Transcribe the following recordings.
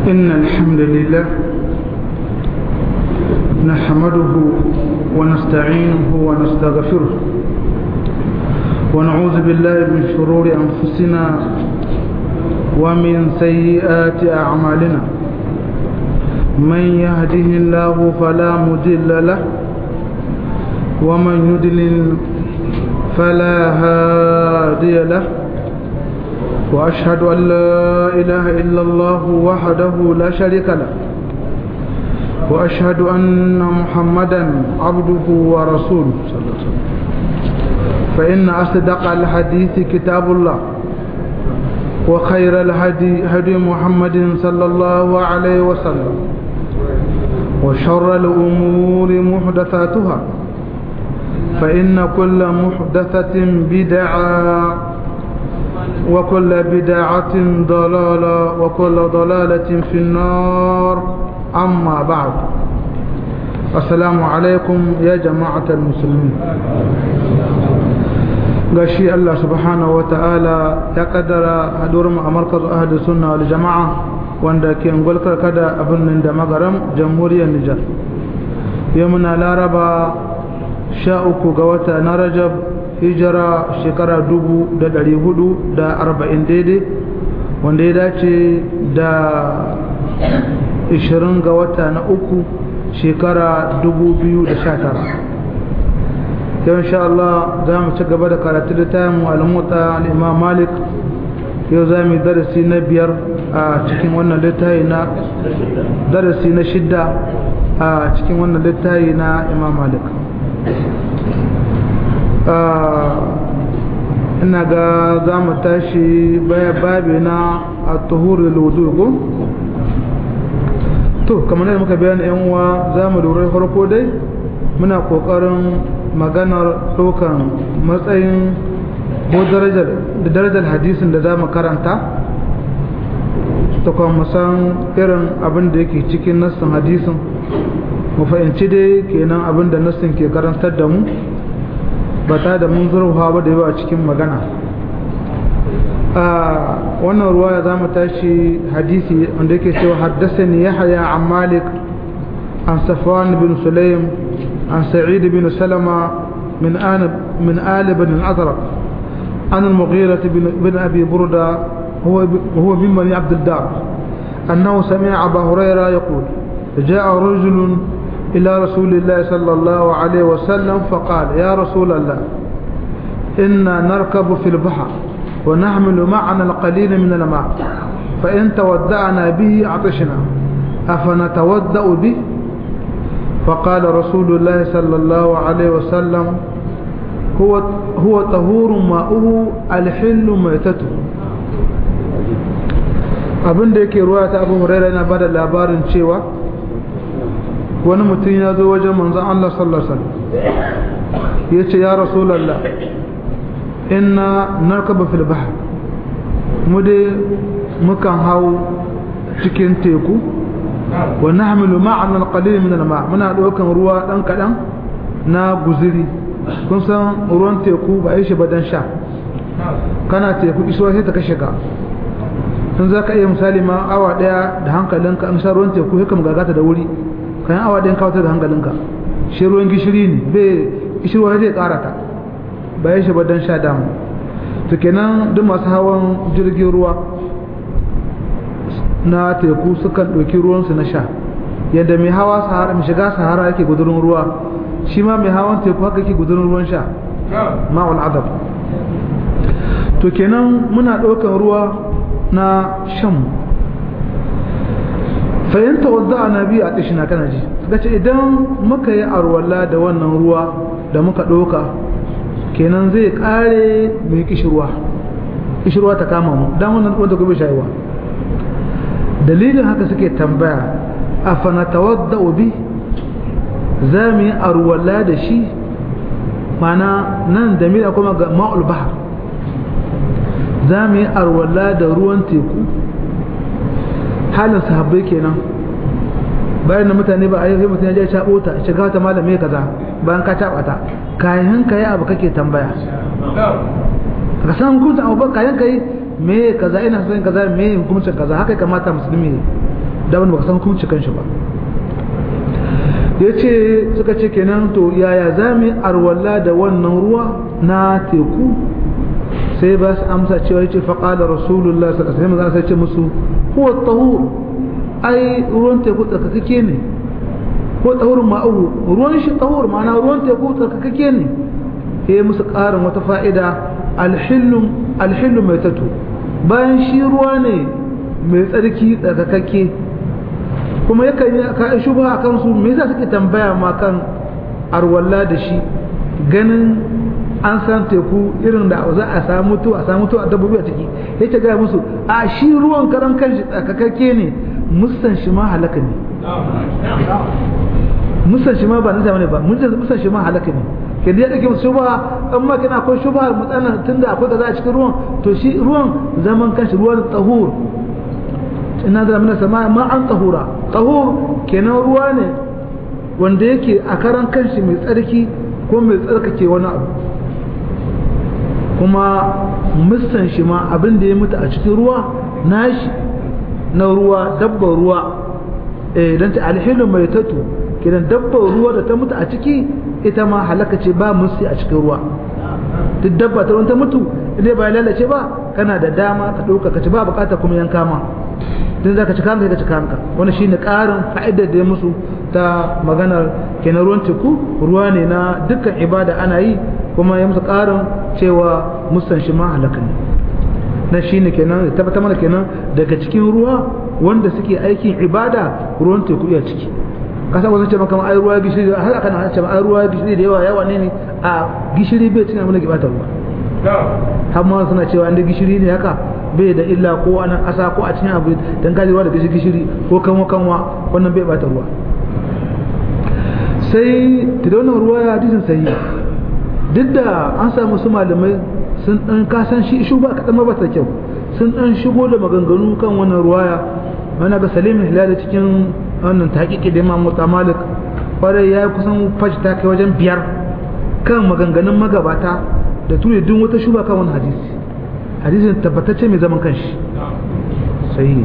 إن الحمد لله نحمده ونستعينه ونستغفره ونعوذ بالله من شرور أنفسنا ومن سيئات أعمالنا من يهده الله فلا مضل له ومن يضلل فلا هادي له وأشهد أن لا إله إلا الله وحده لا شريك له وأشهد أن محمدا عبده ورسوله صلى الله عليه وسلم فإن أصدق الحديث كتاب الله وخير الهدي هدي محمد صلى الله عليه وسلم وشر الأمور محدثاتها فإن كل محدثة بدعة وكل بدعة ضلالة وكل ضلالة في النار أما بعد السلام عليكم يا جماعة المسلمين gashi Allah subhanahu wa ta'ala ya kaddara haduwar mu a markazin ahadu sunna wal jama'a wanda ke ngulkar kada a birnin da magaram jamhuriyar Nijar yau muna laraba sha uku ga wata na rajab hijira shekara dubu da dari hudu da arba'in daidai wanda ya dace da ishirin ga wata na uku shekara dubu biyu da sha tara yau insha Allah za mu ci gaba da karatu da tayin mu'alamuta al'imam malik yau za mu yi darasi na biyar a cikin wannan littafi na darasi na shidda a cikin wannan littafi na imam malik ina ga za mu tashi baya babi na a tuhurin wudu to kamar yadda muka bayan yan uwa za mu lura farko dai muna kokarin maganar ɗaukan matsayin ko darajar da darajar hadisin da za mu karanta ta kuma san irin abin da yake cikin nassin hadisin mu fahimci dai kenan abin da nassin ke karantar da mu ba ta da mun zurfa ba da yawa cikin magana a wannan ruwaya za mu tashi hadisi wanda yake cewa haddasani yahya an malik an safwan bin sulaim an sa'id bin salama min an min ali bin al-azraq an al-mughira bin abi burda هو هو من بني عبد الدار أنه سمع أبا هريرة يقول جاء رجل إلى رسول الله صلى الله عليه وسلم فقال يا رسول الله إنا نركب في البحر ونحمل معنا القليل من الماء فإن تودعنا به عطشنا أفنتودأ به فقال رسول الله صلى الله عليه وسلم هو هو طهور ماؤه الحل ميتته abin da yake ruwa ta abu huraira yana bada labarin cewa wani mutum ya zo wajen manzan Allah sallallahu alaihi wasallam ya ce ya rasulallah inna narkaba fil bahr mu dai mukan hau cikin teku wa nahmilu ma'ana al-qalil min al-ma muna daukan ruwa dan kadan na guziri kun san ruwan teku ba yi shi ba dan sha kana teku isuwa sai ta kashe ka sun za ka iya misali ma awa daya da hankalinka an sha ruwan teku hikam gagata da wuri kayan awa ɗayan kawatar da hankalinka shi ruwan gishiri ne bai gishirwa zai ƙara ta bayan shi don sha damu to kenan duk masu hawan jirgin ruwa na teku sukan ɗauki ruwansu na sha yadda mai hawa sahara mai shiga sahara yake gudurin ruwa shi ma mai hawan teku haka yake gudurin ruwan sha ma'ul adab to kenan muna ɗaukan ruwa na shan fahimta wadda a nabi a tashina kana ji suka ce idan muka yi arwala da wannan ruwa da muka ɗauka kenan zai ƙare mai kishirwa kishirwa ta kama mu don wannan wanda gobe shayuwa dalilin haka suke tambaya a fanata wadda obi za mu yi arwala da shi mana nan da mila kuma ga ma'ul bahar za mu yi arwala da ruwan teku halin sahabbai kenan bayan da mutane ba a yi mutum ya je shaɓo ta shiga ta malame kaza bayan ka taɓa ta kayan ka yi abu kake tambaya ka san hukuncin abu ba kayan ka yi me kaza ina son kaza me hukuncin kaza haka kamata musulmi ne da wani baka san hukunci kanshi ba ya ce suka ce kenan to yaya za mu arwalla da wannan ruwa na teku sai ba su amsa cewa ya ce faƙala rasulullah sallallahu alaihi sai ce musu huwa tahur ai ruwan teku tsarkakake ne ko tahurin ma'ahu ruwan shi tahur ma'ana ruwan teku tsarkakake ne ya musu ƙarin wata fa'ida alhillu mai tatu bayan shi ruwa ne mai tsarki tsarkakake kuma yakan yi ka shubha a kansu me yasa suke tambaya ma kan arwalla da shi ganin an san teku irin da za a samu to a samu to a dabbobi a ciki yace ga musu a shi ruwan karan kanshi tsakakakke ne musan shi ma halaka ne musan shi ma ba na zamani ba musan shi ma halaka ne ke da ya dake musu shubha in ma kana akwai shubha mutsana tunda akwai kaza a cikin ruwan to shi ruwan zaman kanshi ruwan tahur ina da mina sama ma an tahura tahur kenan ruwa ne wanda yake a karan kanshi mai tsarki ko mai tsarkake wani abu kuma musan shi ma abin da ya mutu a cikin ruwa nashi na ruwa dabbar ruwa eh dan ta alhilu mai tatu kenan dabbar ruwa da ta mutu a ciki ita ma halaka ce ba musu a cikin ruwa duk dabba ta wanta mutu idan ba lalace ba kana da dama ka dauka ka ci ba bukata kuma yanka ma din zaka ci kanka ka ci kanka wannan shine karin fa'idar da ya musu ta maganar kenan ruwan teku ruwa ne na dukkan ibada ana yi kuma ya musu karin cewa musan shi ma halaka ne na shine kenan tabbata mana kenan daga cikin ruwa wanda suke aikin ibada ruwan teku ya ciki kasa wasu ce maka ai ruwa gishiri har aka na ce ai ruwa gishiri da yawa yawa ne ne a gishiri bai cin abin da ke bata ruwa har ma suna cewa inda gishiri ne haka bai da illa ko a nan ƙasa ko a cikin abu dan gaji ruwa da gishiri gishiri ko kanwa kanwa wannan bai bata ruwa sai ta wannan ruwa ya hadisin sahihi duk da an samu su malamai sun dan kasan shi shu ba kadan ba ta kyau sun dan shigo da maganganu kan wannan ruwaya wani ga salim hilal cikin wannan tahqiqi da Imam Malik kwarai ya kusan fashi ta kai wajen biyar kan maganganun magabata da ture duk wata shuba kan wani hadisi hadisin tabbatacce mai zaman kanshi sai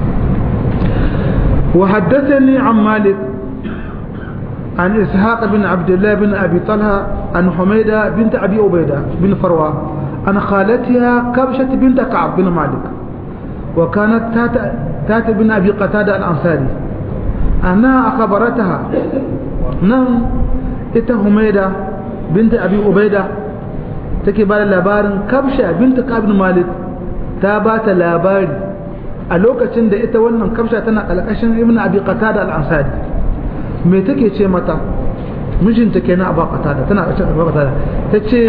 wa haddathani an Malik عن إسحاق بن عبد الله بن أبي طلحة عن حميدة بنت أبي عبيدة بن فروة عن خالتها كبشة بنت كعب بن مالك وكانت تات, تات بن أبي قتادة الأنصاري أنها أخبرتها نعم إتا حميدة بنت أبي عبيدة take ba da labarin kabsha binta kabin malik ta ba ta labari a lokacin da ita wannan kabsha tana ƙalƙashin ibn abi qatada al-ansari me take ce mata mijinta kenan abu qatada tana ƙashin abu qatada tace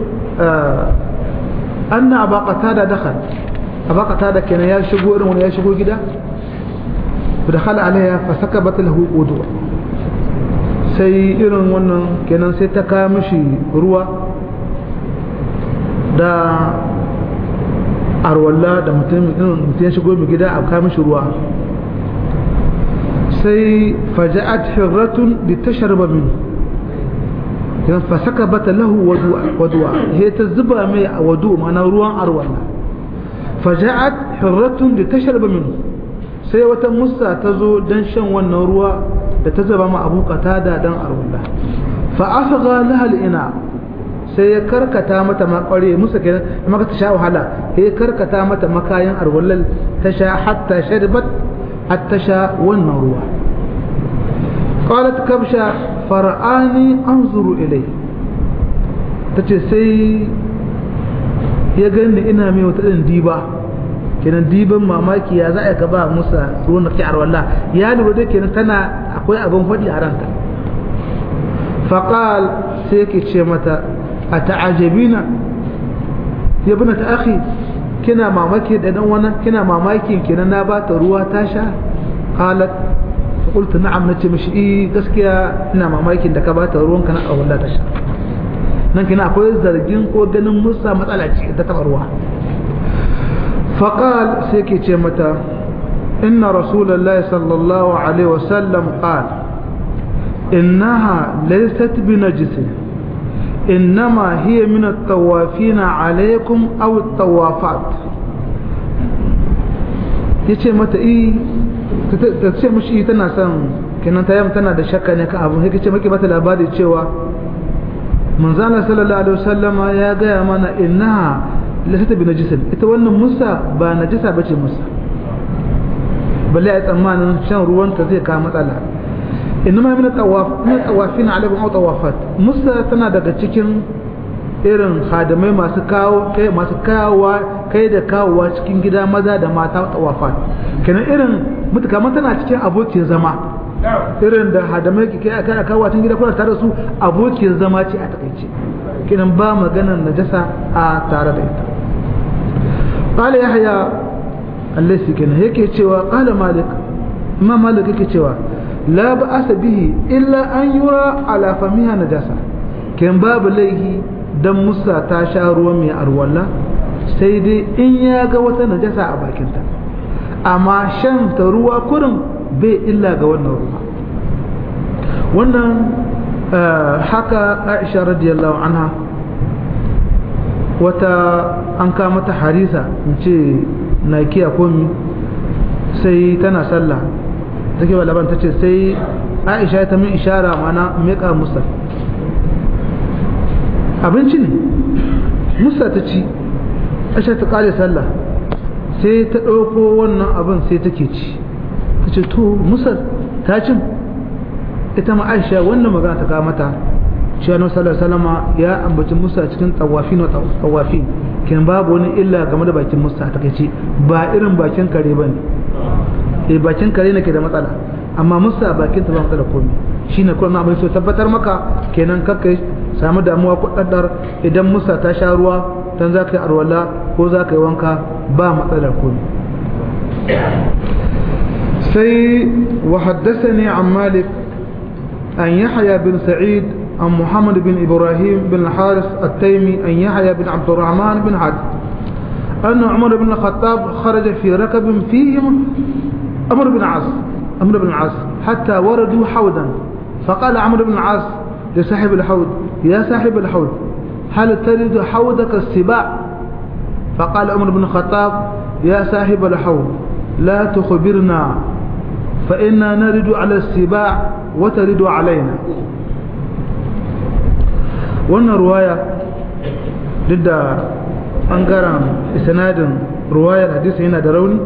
anna abu qatada dakhal abu qatada kenan ya shigo irin wani ya shigo gida فدخل عليها فسكبت له وضوء sai irin wannan kenan sai ta kawo mishi ruwa da arwalla da mutum ya shigo mai gida a kawo mishi ruwa sai faja'at hirratun bi tasharba min kenan fasaka bata lahu wadu'a he ta zuba mai a wadu ma'ana ruwan arwalla faja'at hirratun bi tasharba min sai wata musa ta zo don shan wannan ruwa da ta zaba ma abu da dan arwalla fa afgha laha ina sai ya karkata mata makware musa kenan maka ta sha wahala sai ya karkata mata makayan arwallal ta sha hatta sharbat hatta sha wannan ruwa qalat kabsha far'ani anzuru ilai tace sai ya gani ina mai wata din diba kenan diban mamaki ya za a ka ba musa ruwan da ke arwalla ya lura da kenan tana akwai abin faɗi a ranta faƙal sai yake ce mata a ta'ajabina ya bi ta akhi kina mamaki da dan wannan kina mamakin kenan na ba ta ruwa ta sha qalat qultu na'am nace mishi eh gaskiya ina mamakin da ka ba ta ruwan ka na arwalla ta sha nan kina akwai zargin ko ganin musa matsala ce ta taɓa ruwa فقال سيكي تيمتا إن رسول الله صلى الله عليه وسلم قال إنها ليست بنجس إنما هي من الطوافين عليكم أو الطوافات yace mata eh ta ce mushi tana son kenan ta yamma tana da shakka ne ka abu sai kace maki mata labari cewa manzana sallallahu alaihi wasallama ya gaya mana innaha lasata bi najisin ita wannan musa ba najisa bace musa balle ai tsammanin shan ruwan ta zai kawo matsala inma min tawaf min tawafin alaikum aw tawafat musa tana daga cikin irin hadamai masu kawo kai masu kawowa kai da kawowa cikin gida maza da mata tawafat kenan irin mutuka tana cikin abokin zama irin da hadamai ke kai aka kawo cikin gida kuna tare da su abokin zama ce a takaice kenan ba maganar najasa a tare da ita qala yahya allaisi kenan yake cewa qala malik imam malik yake cewa la ba'asa bihi illa an yura ala famiha najasa ken babu laihi dan musa ta sha ruwan mai arwalla sai dai in ya ga wata najasa a bakinta amma shan ta ruwa kurin bai illa ga wannan ruwa wannan haka aisha radiyallahu anha wata an kama ta harisa in ce na kiya komi sai tana sallah take wa laban ta ce sai aisha ta min ishara mana meka musa abinci ne musa ta ci aisha ta kare sallah sai ta ɗauko wannan abin sai take ci ta ce to musa ta cin ita ma aisha wannan magana ta kawo mata shi annabi sallallahu alaihi ya ambaci musa cikin tawafin wa tawafin kin babu wani illa game da bakin musa ta kace ba irin bakin kare bane eh bakin kare ne ke da matsala amma musa bakin ta ba matsala komai shine kuma abin so tabbatar maka kenan kakka samu damuwa ko daddar idan musa ta sha ruwa dan za ka yi arwala ko za ka yi wanka ba matsalar komai sai wa haddathani an malik an yahya bin sa'id عن محمد بن إبراهيم بن الحارث التيمي أن يحيى بن عبد الرحمن بن عد أن عمر بن الخطاب خرج في ركب فيهم أمر بن عاص أمر بن العاص حتى وردوا حودا فقال عمرو بن العاص لصاحب الحوض يا صاحب الحوض هل تريد حوضك السباع فقال عمر بن الخطاب يا صاحب الحوض لا تخبرنا فإنا نرد على السباع وترد علينا wannan ruwaya duk da ɓangaren isnadin ruwayar hadisi yana da rauni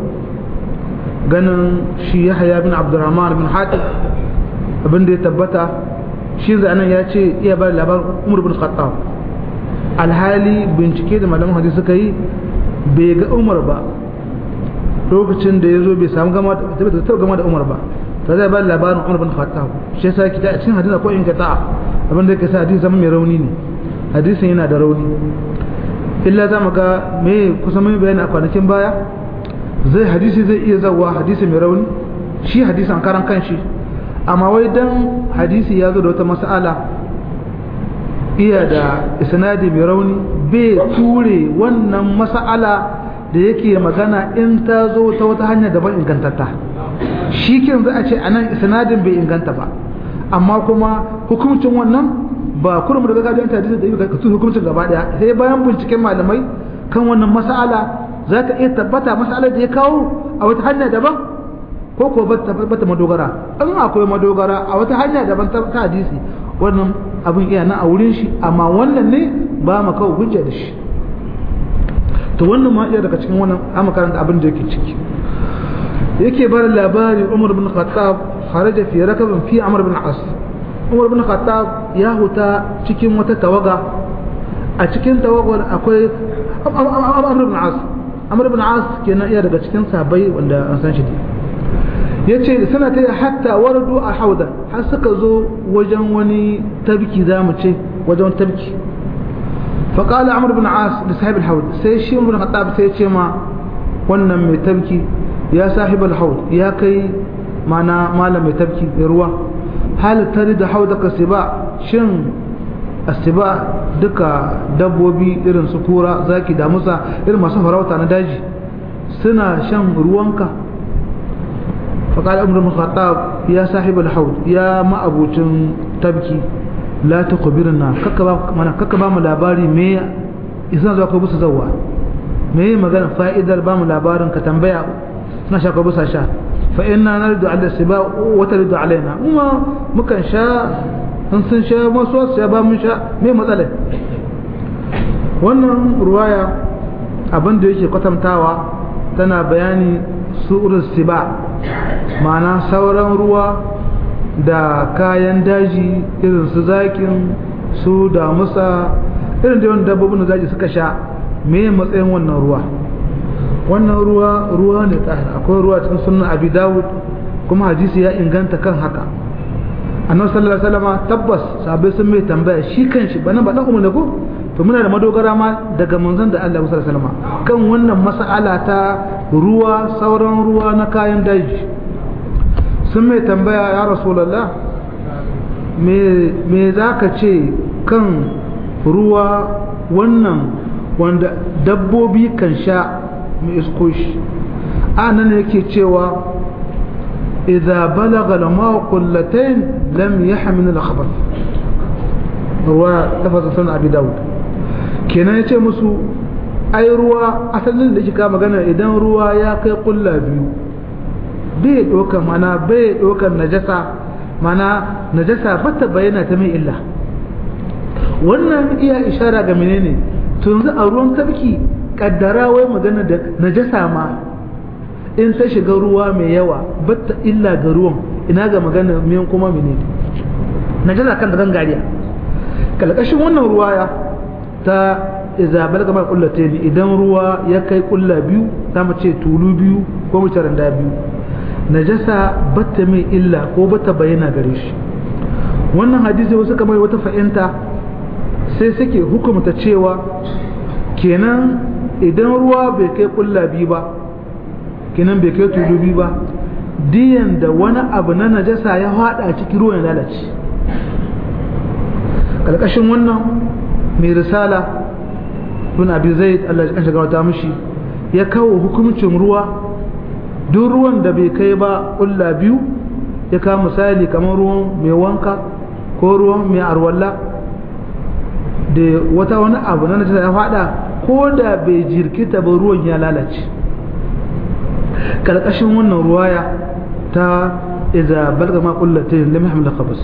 ganin shi yahya bin abdurrahman bin hatim abin da ya tabbata shi zanen ya ce iya bada labarin umar bin khattab alhali bincike da malaman hadisi suka yi bai ga umar ba lokacin da ya zo bai samu gama da gama da umar ba ta zai bada labarin umar bin khattab shi yasa kita a cikin hadisi ko in ta abin da yake sa hadisi zama mai rauni ne hadisin yana da rauni illa za mu ga me kusan mai bayani a kwanakin baya zai hadisi zai iya zawa hadisi mai rauni shi hadisi an karan kanshi amma wai dan hadisi ya zo da wata mas'ala iya da isnadi mai rauni bai ture wannan mas'ala da yake magana in ta zo ta wata hanya daban ingantatta shi kin za a ce anan isnadin bai inganta ba amma kuma hukuncin wannan ba kurum daga gajiyar ta hadisi da yi ka hukuncin gaba daya sai bayan binciken malamai kan wannan mas'ala za ka iya tabbata mas'alar da ya kawo a wata hanya daban ko ko bata madogara in akwai madogara a wata hanya daban ta hadisi wannan abin iya na a wurin shi amma wannan ne ba mu kawo hujja da shi to wannan ma iya daga cikin wannan amma karanta abin da yake ciki yake bar labari Umar bin Khattab kharaja fi rakabin fi Amr bin As Umar bin Khattab ya huta cikin wata tawaga a cikin tawagar akwai Amr bin As Amr bin As kenan iya daga cikin sahabbai wanda an san shi yace suna ta hatta waradu a hauda har suka zo wajen wani tabki zamu ce wajen tabki فقال عمرو بن عاص لصاحب الحوض سي شي عمر بن الخطاب سي ce ma wannan mai tabki ya sahibal haud ya kai mana malam mai tabki da ruwa hal tarida haudaka siba shin asiba duka dabbobi irin su kura zaki da musa irin masu farauta na daji suna shan ruwanka فقال عمر بن الخطاب يا صاحب الحوض يا ما ابوتين تبكي لا تخبرنا ككبا mana kakaba mu labari me idan zuwa ko busu zawwa me magana fa'idar ba mu labarin ka tambaya suna sha ko busa sha fa inna nardu ala siba wa taridu alaina kuma mukan sha an sun sha masu su ba mun sha me matsalar wannan ruwaya abin da yake kwatantawa tana bayani su'ur siba ma'ana sauran ruwa da kayan daji irin su zakin su damusa irin da yawan dabbobin da daji suka sha me matsayin wannan ruwa wannan ruwa ruwa ne tsahir akwai ruwa cikin sunan abi dawud kuma hadisi ya inganta kan haka annabi sallallahu alaihi wasallam tabbas sahabbai sun mai tambaya shi kanshi bana ba dan umma ko to muna da madogara ma daga manzon da Allah sallallahu alaihi wasallam kan wannan mas'ala ta ruwa sauran ruwa na kayan daji sun mai tambaya ya rasulullah me me zaka ce kan ruwa wannan wanda dabbobi kan sha mai isko shi a nan yake cewa idza balaga lama kullatayn lam yahmil al-khabath ruwa tafasa sunan abi daud kenan yace musu ai ruwa asalin da kika magana idan ruwa ya kai kulla biyu bai dokan mana bai dokan najasa mana najasa bata bayyana ta mai illa wannan iya ishara ga menene to yanzu a ruwan tafki kaddara wai magana da najasa ma in ta shiga ruwa mai yawa batta illa ga ruwan ina ga magana miyan kuma menene najasa kan da gangariya kalkashin wannan ruwaya ta iza balga mai kullata ne idan ruwa ya kai kulla biyu za mu ce tulu biyu ko mu randa biyu najasa batta mai illa ko batta bayyana gare shi wannan hadisi wasu kamar wata fahimta sai suke hukumta cewa kenan idan ruwa bai kai kulla biyu ba kenan bai kai tulu biyu ba diyan da wani abu na najasa ya hada cikin ruwan ya lalace kalkashin wannan mai risala bin abi zaid Allah ya shiga wata mishi ya kawo hukuncin ruwa duk ruwan da bai kai ba kulla biyu ya kawo misali kamar ruwan mai wanka ko ruwan mai arwalla da wata wani abu na najasa ya fada ko da bai jirkita ba ruwan ya lalace karkashin wannan ruwaya ta iza balga ma kullatin lam yahmil khabas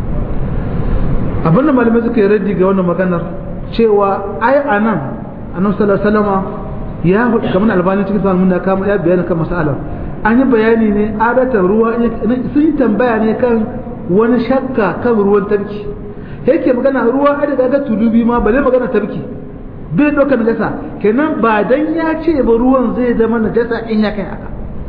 abin da malamai suka yi raddi ga wannan maganar cewa ai anan annabi sallallahu alaihi wasallam ya hudu kamar albani cikin sanin mun kama ya bayani kan masalar an yi bayani ne adatan ruwa sun yi tambaya ne kan wani shakka kan ruwan tarki yake magana ruwa ai daga tulubi ma bale magana tarki bai ɗaukar najasa kenan ba dan ya ce ba ruwan zai zama najasa in ya kai haka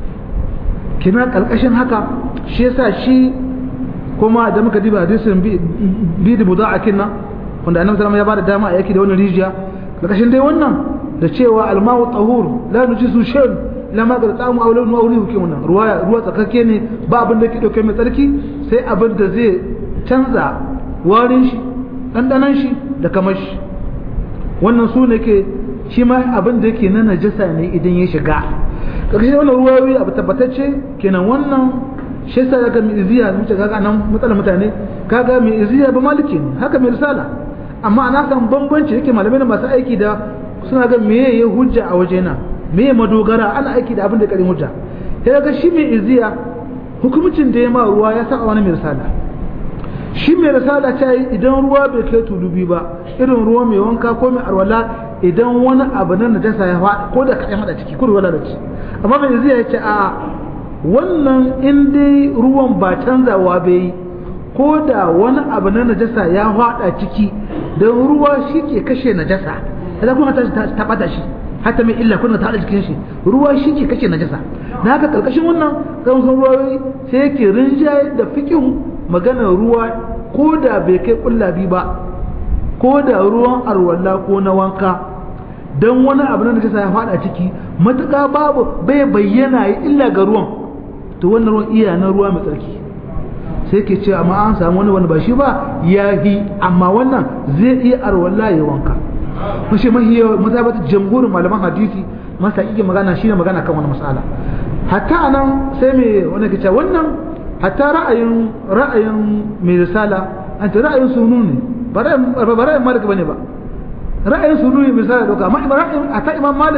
kenan ƙarƙashin haka shi yasa shi kuma da muka diba hadisin bi da buda a kinna wanda annabi sallallahu ya bada dama a yaki da wannan rijiya ƙarƙashin dai wannan da cewa almawu tahur la nujisu shan la ma gar tsamu aw lawnu aw rihu wannan ruwa ruwa tsakakke ne ba abin da ke dauke mai tsarki sai abin da zai canza warin shi dandanan shi da kamar shi wannan su ne ke shi ma abin da yake na najasa ne idan ya shiga ƙarshe wannan ruwayoyi abu tabbatacce kenan wannan shi yasa daga mai iziya muke kaga nan matsalar mutane kaga mai iziya ba maliki ne haka mai risala amma ana kan bambanci yake malamai na masu aiki da suna ga meye ya hujja a waje na meye madogara ana aiki da abin da karin hujja sai ga shi mai iziya hukumcin da ya ma ruwa ya saka wani mai risala shi mai risala ta yi idan ruwa bai kai tulubi ba irin ruwa mai wanka ko mai arwala idan wani abu na najasa ya faɗi ko da kaɗan haɗa ciki ko da lalace amma mai zai ya ce a wannan in dai ruwan ba canzawa bai yi ko da wani abu na najasa ya faɗa ciki don ruwa shi ke kashe najasa idan kuma ta ɓata shi hatta mai illa kuna ta haɗa jikin shi ruwa shi ke kashe najasa na haka ƙarƙashin wannan gamsan ruwa sai yake rinjaye da fikin maganar ruwa ko da bai kai ƙullabi ba ko da ruwan arwalla ko na wanka don wani abu na najasa ya fada ciki matuƙa babu bai bayyana ya illa ga ruwan to wannan ruwan iya na ruwa mai tsarki sai ke ce amma an samu wani wani ba shi ba ya yi amma wannan zai iya arwalla ya wanka mashi mahiyar mazabata jamhurin malaman hadisi masa iya magana shi ne magana kan wani masala hatta anan sai mai wani ke ce wannan hatta ra'ayin ra'ayin mai risala an ce ra'ayin sunu ne ba ra'ayin malik bane ba ra'ayin sunu ne misali doka amma ra'ayin hatta imam malik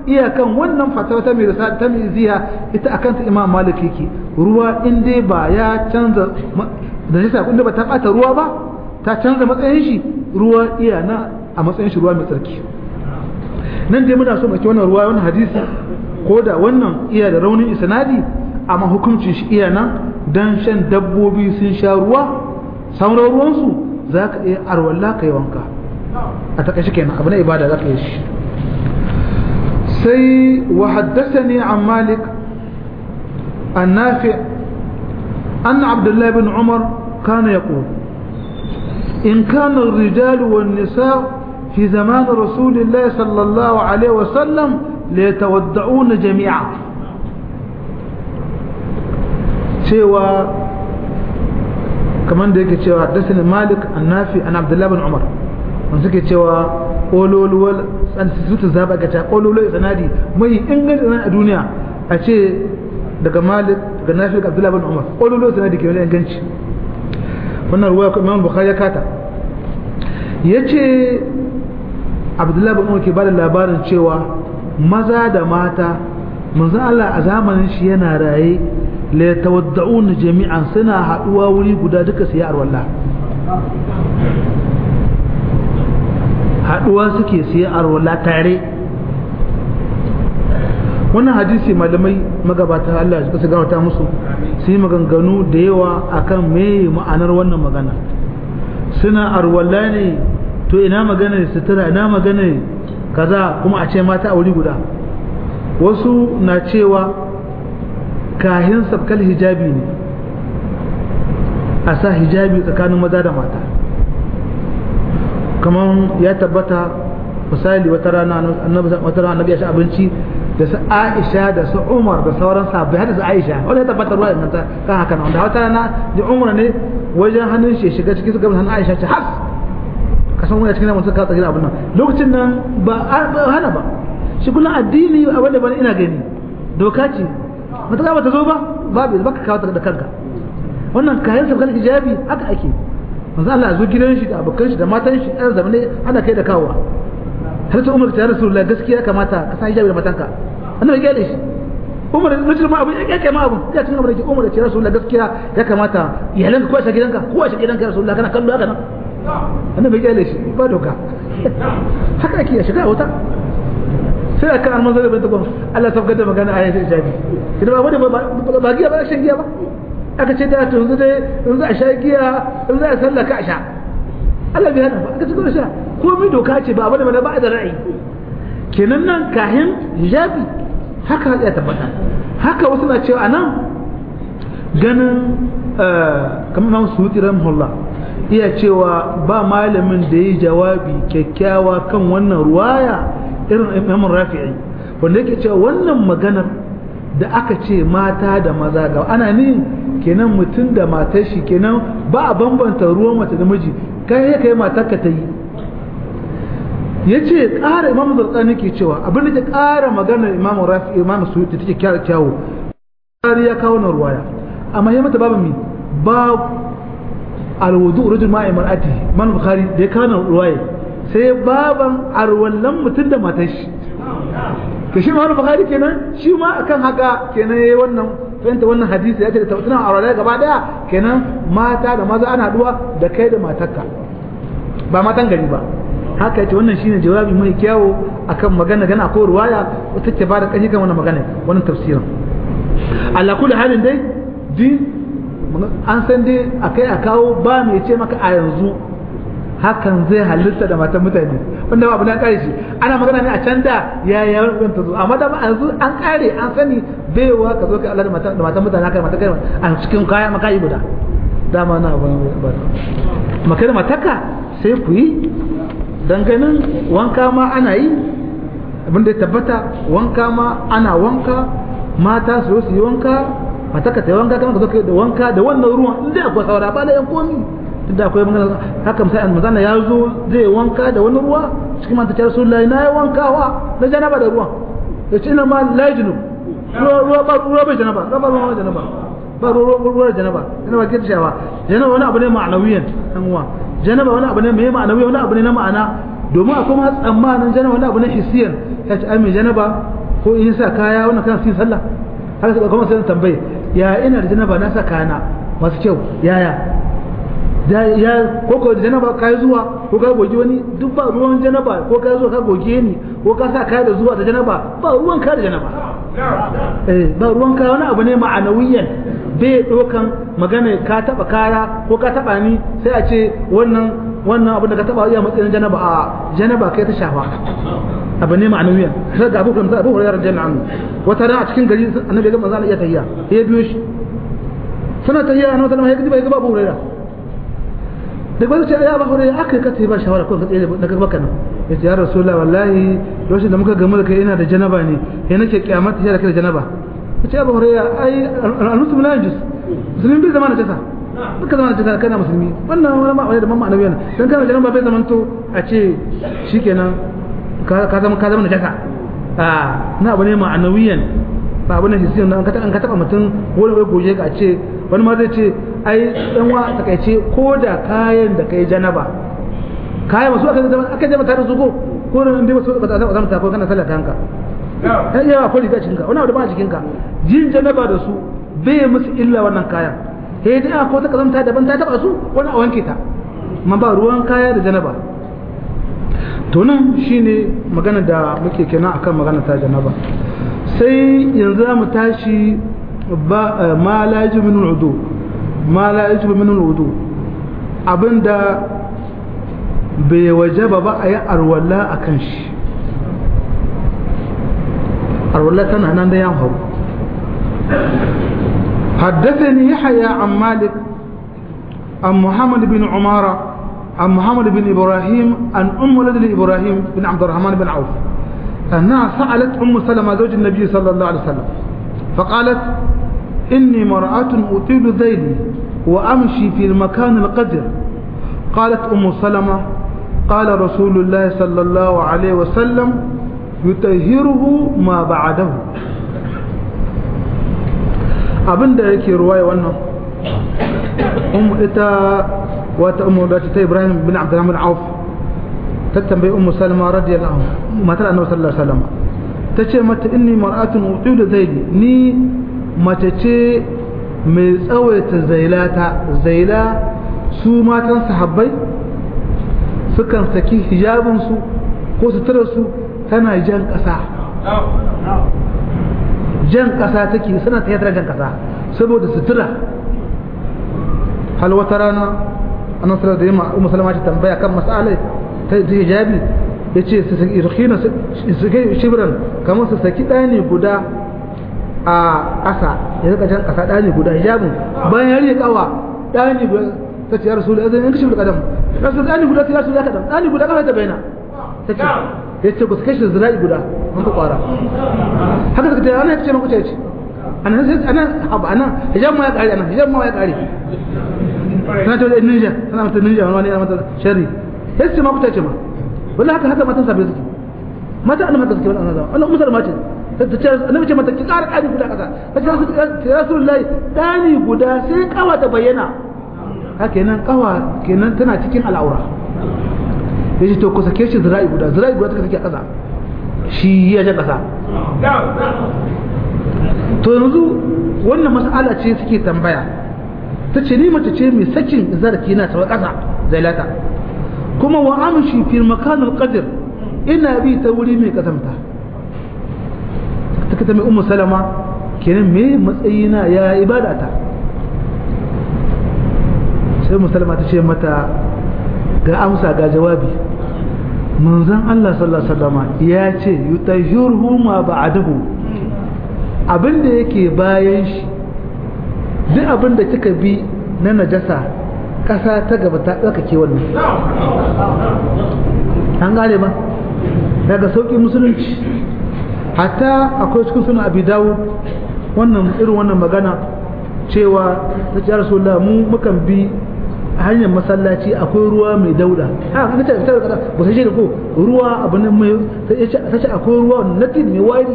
iyakan wannan fatawa ta mai risa ta mai ziya ita akan ta imam malik yake ruwa in dai ba ya canza da nisa kun ba ta bata ruwa ba ta canza matsayin shi ruwa iya na a matsayin shi ruwa mai tsarki nan dai muna so mu wannan ruwa wannan hadisi ko da wannan iya da raunin isnadi amma hukuncin shi iya nan dan shan dabbobi sun sha ruwa sauran ruwansu za ka iya arwalla ka yi wanka a takaice kenan abu na ibada za ka yi shi sai wa haddasani an malik an nafi an abdullahi bin umar kana ya in kana الرجال والنساء في زمان رسول الله صلى الله عليه وسلم ليتودعون جميعا cewa kamar da yake cewa haddasa malik annafi an abdullahi bin umar wanda suke cewa ƙololuwar tsansutu zaba ga ta ƙololuwar sanadi mai inganci sanadi a duniya a ce daga malik daga nafi daga abdullahi bin umar ƙololuwar sanadi ke wani inganci wannan ruwa imam bukhari ya kata ya ce abdullahi bin umar ke ba da labarin cewa maza da mata manzan Allah a zamanin shi yana raye la yatawadda'un jami'an suna haduwa wuri guda duka su yi arwalla haduwa suke su yi arwalla tare wannan hadisi malamai magabata Allah ya gama ta musu su yi maganganu da yawa akan me ma'anar wannan magana suna arwalla ne to ina magana sutura ina magana kaza kuma a ce mata a wuri guda wasu na cewa kahin sabkal hijabi ne a sa hijabi tsakanin maza da mata kamar ya tabbata misali wata rana wata rana annabi ya sha abinci da su Aisha da su Umar da sauran sahabbai har da su Aisha wanda ya tabbata ruwa nan ta kan haka nan da wata rana da Umar ne wajen hannun shi shiga cikin su gaban hannun Aisha ce has kasan wani cikin mutum ka tsaki abin nan lokacin nan ba hana ba shi kullum addini a wanda bane ina gani doka ce mata ba ta zo ba babu baka kawo da kanka wannan kayan sabkan hijabi haka ake manzo Allah zo gidan shi da abokan shi da matan shi ɗan zamane ana kai da kawowa har ta umar ta rasulullahi gaskiya kamata ka san hijabi da matanka annabi ya gale shi umar mutum ma abu ya kai ma abu ya cin abin da umar ya ce rasulullahi gaskiya ya kamata iyalanka ko a shi gidanka ko a shi gidanka rasulullahi kana kallo haka nan annabi ya gale shi ba doka haka ake ya shiga wuta sai aka an manzo da bin tukun Allah sabgar da magana ayat hijabi idan ba ba ba giya ba shan giya ba aka ce da to yanzu dai yanzu a sha giya yanzu a sallaka a sha Allah bai hana ba aka ce ko sha komai doka ce ba bane ba da ra'ayi kenan nan kahin hijabi haka ya tabbata haka wasu na cewa anan ganin kamar Imam Suyuti rahimahullah iya cewa ba malamin da yi jawabi kyakkyawa kan wannan ruwaya irin Imam Rafi'i wanda yake cewa wannan maganar da aka ce mata da maza ga ana ni kenan mutum da matar shi kenan ba a bambanta ruwan mace da miji kai ya kai matar ka ta yi ya ce ƙara imamu zartsani ke cewa abin da ke ƙara maganar imamu rafi imamu su da take kyara kyawu ƙari ya kawo na ruwaya amma ya mata babu mi ba alwudu rujul ma'i mar'ati man bukhari da ya kawo na ruwaya sai baban arwallan mutum da matar shi to shi ma bukhari kenan shi ma akan haka kenan yayi wannan fahimta wannan hadisi ya ce da tabbatunan arwalai gaba daya kenan mata da maza ana haduwa da kai da matarka ba matan gari ba haka yace wannan shine jawabi mai kyawo akan magana gana ko ruwaya wata ce ba da kashi kan wannan magana wannan tafsirin Allah kullu halin dai din an san dai akai a kawo ba mai ce maka a yanzu hakan zai halitta da matan mutane wanda ba abu na kare shi ana magana ne a can da ya ya rubuta ta zo amma da yanzu an kare an sani baiwa ka zo ka Allah da matan da matan mutane haka matan kai a cikin kaya maka yi guda dama na ba ba maka da mataka sai ku yi dan ganin wanka ma ana yi abin da ya tabbata wanka ma ana wanka mata su su yi wanka mataka ta yi wanka kama ka zo ka da wanka da wannan ruwan inda akwai saura ba da yan komi da akwai magana haka misali an mazana ya zo zai wanka da wani ruwa cikin manta ta rasulullahi na yi wankawa na janaba da ruwan ya ce ina ma la junub ruwa ba ruwa bai janaba ruwa ba ruwa janaba ba ruwa ruwa janaba janaba ke tashawa janaba wani abu ne ma'anawiyan dan uwa janaba wani abu ne mai ma'anawi wani abu ne na ma'ana domin akwai ma tsammanin janaba wani abu na hisiyan ya ce ai mai janaba ko in sa kaya wannan kana cikin sallah haka sai kuma sai tambaye ya ina da janaba na sa kayana masu kyau yaya ya ko ko da janaba kai zuwa ko ka goge wani duk ba ruwan janaba ko ka zuwa ka goge ni ko ka sa kaya da zuwa da janaba ba ruwan ka da janaba eh ba ruwan ka wani abu ne ma'anawiyan bai dokan magana ka taba kaya ko ka taba ni sai a ce wannan wannan abin da ka taba iya matsayin janaba a janaba kai ta shafa abu ne ma'anawiyan sai ga abu da abu hurairah janna anhu wata ran a cikin gari annabi ga manzo Allah ya tayya ya biyo shi suna tayya annabi sallallahu alaihi wasallam ya ga abu hurairah da ba ce ya ba hore aka ka ce ba shawara ko ka tsaye daga baka nan yace ya rasulullah wallahi lokacin da muka gamu da kai ina da janaba ne sai nake kiyamata sai da kai da janaba yace ya ba hore ai al-muslim la yajus musulmi bai zama na jasa duka zama na jasa kana musulmi wannan wani ma wani da mamma annabi dan kana janaba bai zaman to a ce shikenan ka zama ka zama na jasa a na abu ne ma'anawiyan ba abu ne hisiyan an ka an ka taba mutum wani wai goje ka a ce wani ma zai ce ai dan wa takaice ko da kayan da kai janaba kayan masu aka zama aka zama tare su ko ko da inda masu ba za mu tafi kana sallah ta hanka ai yawa ko riga cikin ka wani abu da ba cikin ka jin janaba da su bai musu illa wannan kayan sai dai ko ta kazanta daban ta taba su wani a wanke ta amma ba ruwan kaya da janaba to nan shine magana da muke kenan akan magana ta janaba sai yanzu mu tashi ba ma la yajibu min al-wudu ma la yajibu min al-wudu abinda bai wajaba ba a yi arwalla akan shi arwalla tana nan da yan hau حدثني يحيى عن مالك عن محمد بن عمارة عن محمد بن إبراهيم عن أم ولد إبراهيم بن عبد الرحمن بن عوف أنها سألت أم سلمة زوج النبي صلى الله عليه وسلم فقالت إني مرأة أطيل ذيلي وأمشي في المكان القدر قالت أم سلمة قال رسول الله صلى الله عليه وسلم يطهره ما بعده abin da yake ruwaya wannan um ita wata ummu da ta Ibrahim bin Abdurrahman Auf ta tambayi ummu Salma radiyallahu anha matar Annabi sallallahu alaihi wasallam tace mata inni mar'atun utilu zaidi ni mace ce mai tsawaita zailata zaila su matan sahabbai sukan saki hijabinsu ko suturarsu tana jan ƙasa jan ƙasa take suna ta yadda jan ƙasa saboda sutura hal wata rana annan sarar da yamma umar salama ta tambaya kan masalai ta hijabi ya ce su saki irkina su kai shibiran kamar su saki ɗani guda a ƙasa ya rika jan ƙasa ɗani guda hijabin bayan ya rike kawa ɗani guda ta ce ya rasu da azan yanka shi da kadam rasu ɗani guda ta rasu da kadam ɗani guda kafa ta bayana ta ce ya ce ku su kashe zira'i guda an ka kwara haka suka ce ana ce makuta ya ce anan sai anan abu anan hijab ma ya kare anan hijab ma ya kare sana ta wajen ninja sana mata ninja wani yana mata shari ya ce makuta ce ma wallahi haka haka matan sabai suke mata annabi haka suke wannan zama wannan musulma ce ta ce annabi ce mata ki ƙara ƙari guda kaza ta ce ya rasulullahi ɗani guda sai kawa ta bayyana haka kenan kawa kenan tana cikin al'aura ya ce to ku sake shi zira'i guda zira'i guda ta sake a ƙasa shi ya ja ƙasa to yanzu wannan mas'ala ce suke tambaya ta ce ni mace ce mai sakin zarafi na tawa ƙasa zailata kuma wa amshi fi makanul qadr ina bi ta wuri mai kasamta ta kita mai ummu salama kenan me matsayina ya ibada ta sai musalma ta ce mata ga amsa ga jawabi manzon Allah sallallahu alaihi wasallam ya ce yutahhiruhu ma ba'dahu abinda yake bayan shi duk abinda kika bi na najasa kasa ta gaba ta tsakake wannan an gane ba daga sauki musulunci hatta akwai cikin suna abi dawud wannan irin wannan magana cewa ta ce rasulullah mu mukan bi hanyar masallaci akwai ruwa mai dauda a kan ta ta kada ba sai da ko ruwa abu ne mai ta ce akwai ruwa natin mai wari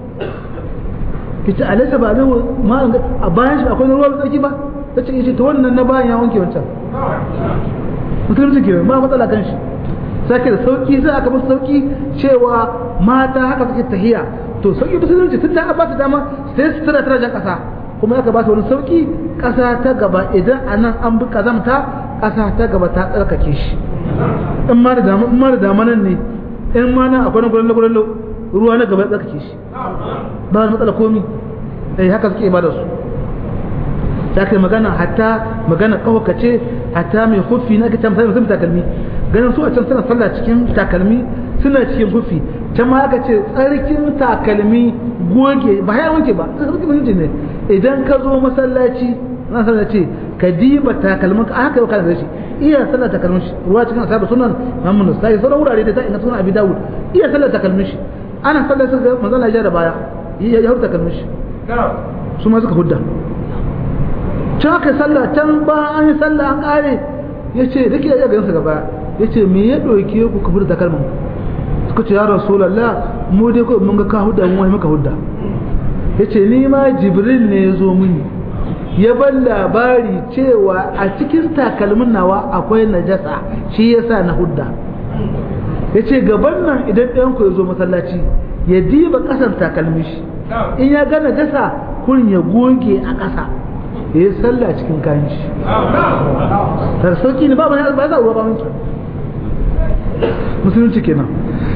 kita alasa ba zai ma a bayan shi akwai ruwa mai tsaki ba ta ce yace to wannan na bayan ya wanke wancan musulunci ke ba matsala kan shi sake da sauki sai aka musu sauki cewa mata haka suke tahiya to sauki musulunci tun da aka ba ta dama sai su tana tana jan kasa kuma aka ba ta wani sauki kasa ta gaba idan anan an bi kazamta kasa ta gaba ta tsarkake shi in ma da dama in ma da dama nan ne in ma nan akwai gurin gurin ruwa na gaba ya tsarkake shi ba da matsala komi eh haka suke ibada su ta kai magana hatta magana kawakace hatta mai hufi na kace misali mutum takalmi ganin su a can suna sallah cikin takalmi suna cikin hufi can ma aka ce tsarkin takalmi goge ba ya wanke ba tsarkin mutum ne idan ka zo masallaci na sallah ce ka diba takalmin ka haka yau kana da shi iya sallah takalmin shi ruwa cikin asabu sunan Muhammad sai sauran wurare da ta ina sunan Abi Dawud iya sallah takalmin shi ana sallah sai manzon Allah ya da baya ya ya hurta takalmin shi su ma suka hudda can aka sallah can ba an yi sallah an kare ya ce da ke iya ganin su gaba ya ce me ya ɗauke ku ka furta takalmin suka ce ya rasulallah mu dai kawai mun ga ka hudda mu wai muka hudda ya ce ni ma jibril ne ya zo mini ya ban labari cewa a cikin takalmin nawa akwai najasa shi yasa na hudda ya ce gaban nan idan ɗayan ku ya zo masallaci ya diba ƙasan takalmi shi in ya ga najasa kurin ya goge a ƙasa ya yi sallah cikin kayan shi ta sauki ne ba ba ba za a ruwa ba mutu musulunci kenan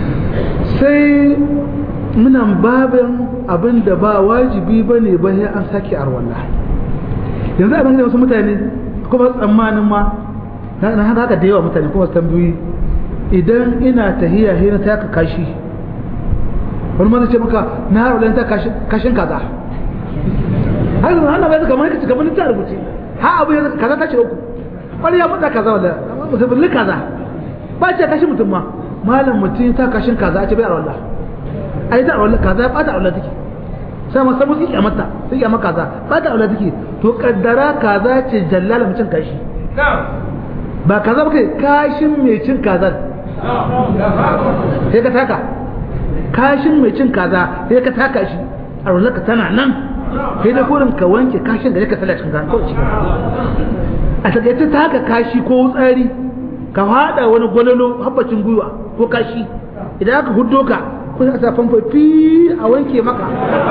sai munan babin abin da ba wajibi ba ne ba an sake arwallah yanzu a bangare wasu mutane kuma tsammanin ma na haka da yawa mutane kuma tambayoyi idan ina tahiya hina ta ka kashi wani mana ce maka na harulan ta kashin kaza har yanzu hana bai kamar kace kamar ta rubuce ha abu yanzu kaza ta ce uku wani ya faɗa kaza wala musulmi kaza ba ce kashi mutum ma malam mutum ta kashin kaza a ce bai arwallah ai ta arwallah kaza ya bata arwallah take sai ma sabu kike mata sai ya maka kaza ba ta aula take to kaddara kaza ce jallala mutum kashi ba kaza ba kai kashin mai cin kaza sai ka taka kashin mai cin kaza sai ka taka shi a ka tana nan sai da gurin ka wanke kashin da ka sala cikin kaza a takaice ta haka kashi ko tsari ka hada wani gwalolo habbacin gwiwa ko kashi idan aka huddo ka kun sa famfo fi a wanke maka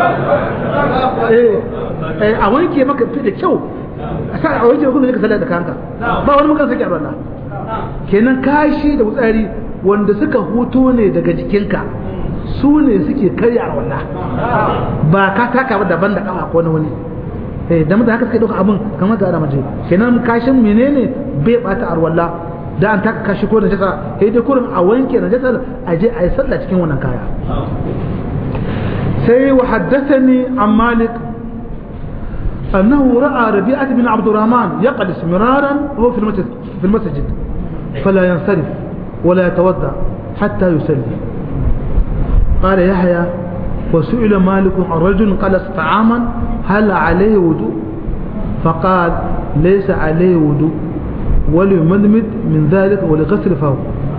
eh a wanke maka fi da kyau a sa a wanke kuma ka sallar da kanka ba wani mukan sake Allah kenan kashi da wutsari wanda suka huto ne daga jikinka su ne suke karya a wallah ba ka taka ba daban da kafa ko na wani eh da mutane haka suka dauka abin kamar da ara maje kenan kashin menene bai bata arwalla da an taka kashi ko da jasa sai dai kurin a wanke na jasa a je a yi sallah cikin wannan kaya sai wa haddathani an malik أنه رأى ربيعة بن عبد الرحمن يقلس مرارا وهو في المسجد, في المسجد فلا ينصرف ولا يتوضأ حتى يسلي قال يحيى وسئل مالك عن رجل قلس طعاما هل عليه وضوء فقال ليس عليه وضوء وليمدمد من ذلك ولغسل فاه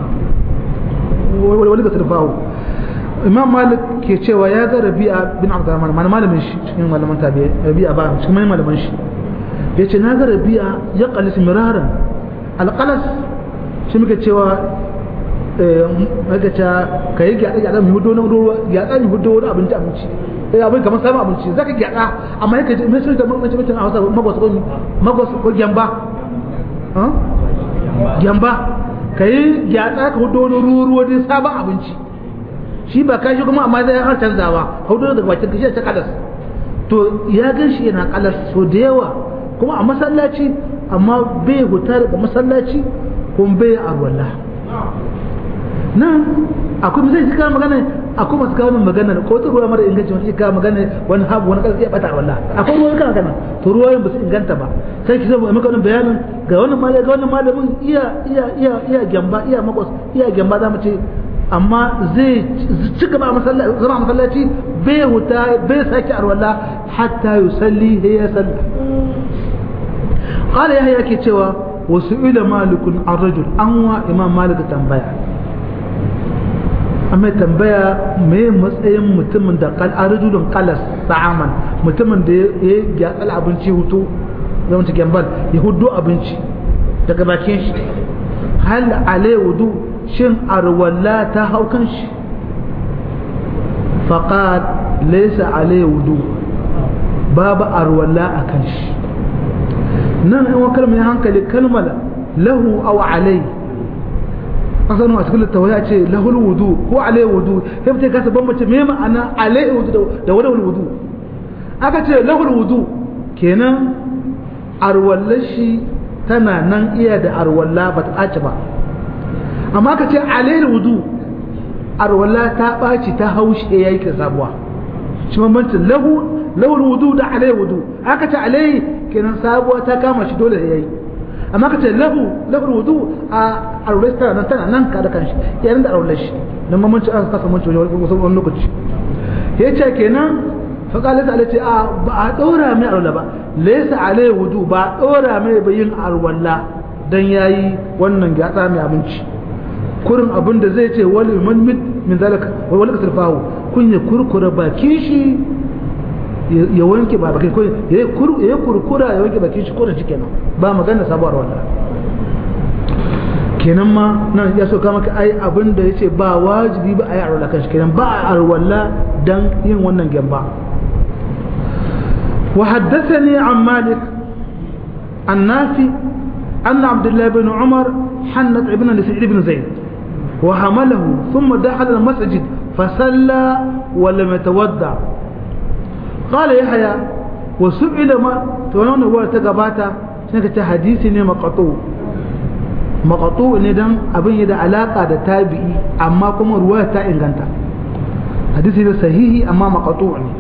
ولغسل فاه imam malik ke cewa ya ga rabi'a bin abdurrahman mana malamin shi cikin malaman tabi rabi'a ba cikin malaman shi ya ce na ga rabi'a ya qalis miraran alqalas shi muke cewa muka ta kai gyada gyada mu hudo na ruwa gyada mu hudo wani abinci abinci eh abin kamar sabon abinci zaka gyada amma yake ji mai da mace mace a Hausa magwas ko magwas ko gyamba ha gyamba kai gyada ka hudo wani ruwa ruwa dai sabon abinci shi ba kashi kuma amma zai har canzawa hudu daga bakin kashi ta kalas to ya gan shi yana kalas so da yawa kuma a masallaci amma bai huta daga masallaci kuma bai arwalla nan akwai misali shi kawo magana akwai masu kawo magana ko ta ruwa mara inganci wani kawo magana wani habu wani kalasi ya bata arwalla akwai ruwa kana kana to ruwayoyin ba su inganta ba sai ki zama maka wani bayanin ga wannan malamin ga wannan malamin iya iya iya iya gyamba iya makwas iya gyamba za mu ce amma zai ci gaba zama masallaci bai huta bai sake arwala hatta yusalli ya salla qala yahya ke cewa wasu ila malikun ar-rajul an wa imam malik tambaya amma tambaya me matsayin mutumin da qal arjulun qalas sa'aman mutumin da ya gyatsa abinci hutu zama ta gambal ya hudu abinci daga bakin shi hal alai wudu shin arwalla ta hau kan shi faqad laysa alayhi wudu babu arwalla a kan shi nan in wa kalmar hankali kalmar lahu aw alayhi asalin a cikin littawa ce lahul wudu ko alayhi wudu sai mutum kasa bambance me ma'ana alayhi wudu da wani wudu aka ce lahul wudu kenan arwallar shi tana nan iya da arwalla ba ta ɓaci ba amma ka ce alayhi wudu arwalla ta ɓaci ta haushi ya yi sabuwa shi bambancin lahu lahul wudu da alayhi wudu aka ce alayhi kenan sabuwa ta kama shi dole ya yi amma ka ce lahu lahul wudu a arwallar tana nan tana nan ka da kanshi yayin da arwallar shi don bambancin aka kasa manci wani lokaci ya ce kenan faƙalar ta ce a ba a ɗora mai arwalla ba laisa alai wudu ba ɗora mai bayin arwalla don ya yi wannan gyatsa mai abinci kurin abin da zai ce wani man min zalaka wani kasar fahu kun ya kurkura bakin shi ya wanke ba bakin ko ya yi kurkura ya wanke bakin shi ko da shi kenan ba magana sabuwar walla kenan ma nan ya so kama ka ai abin da ya ce ba wajibi ba a yi arwalla kan shi kenan ba a arwalla don yin wannan gyamba وحدثني عن مالك النافي أن عبد الله بن عمر حنت ابن لسعيد بن زيد وحمله ثم دخل المسجد فصلى ولم يتودع قال يحيى وسئل ما تونون هو تقباتا شنك حديث مقطوع مقطوع ندن أبن يدا علاقة دا تابعي أما كما رواية تا إنغانتا حديث صحيح أما مقطوع ne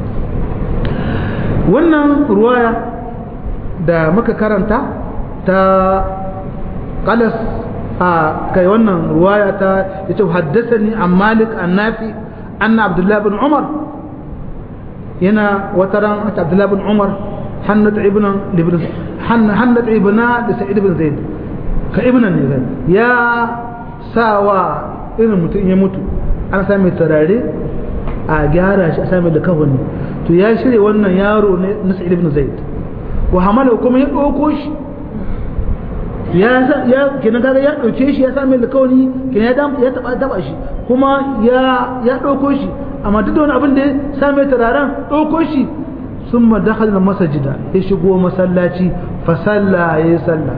wannan ruwaya da muka karanta ta kalas a kai wannan ruwaya ta yace haddathani an malik an nafi anna abdullah bin umar yana wataran abdullah bin umar hannat ibn ibn hannat ibna da sa'id ibn zaid ka ibn ne ya sawa irin mutum ya mutu an sami turare a gyara shi a sami da kahoni to ya shirya wannan yaro ne na sa'id ibn zaid wa hamala kuma ya dauko shi ya ya kenan kaga ya dauke shi ya same alkawari kenan ya dam ya taba taba shi kuma ya ya dauko shi amma duk da wani abin da ya same turaren dauko shi summa dakhala masajida ya shigo masallaci fa salla ya salla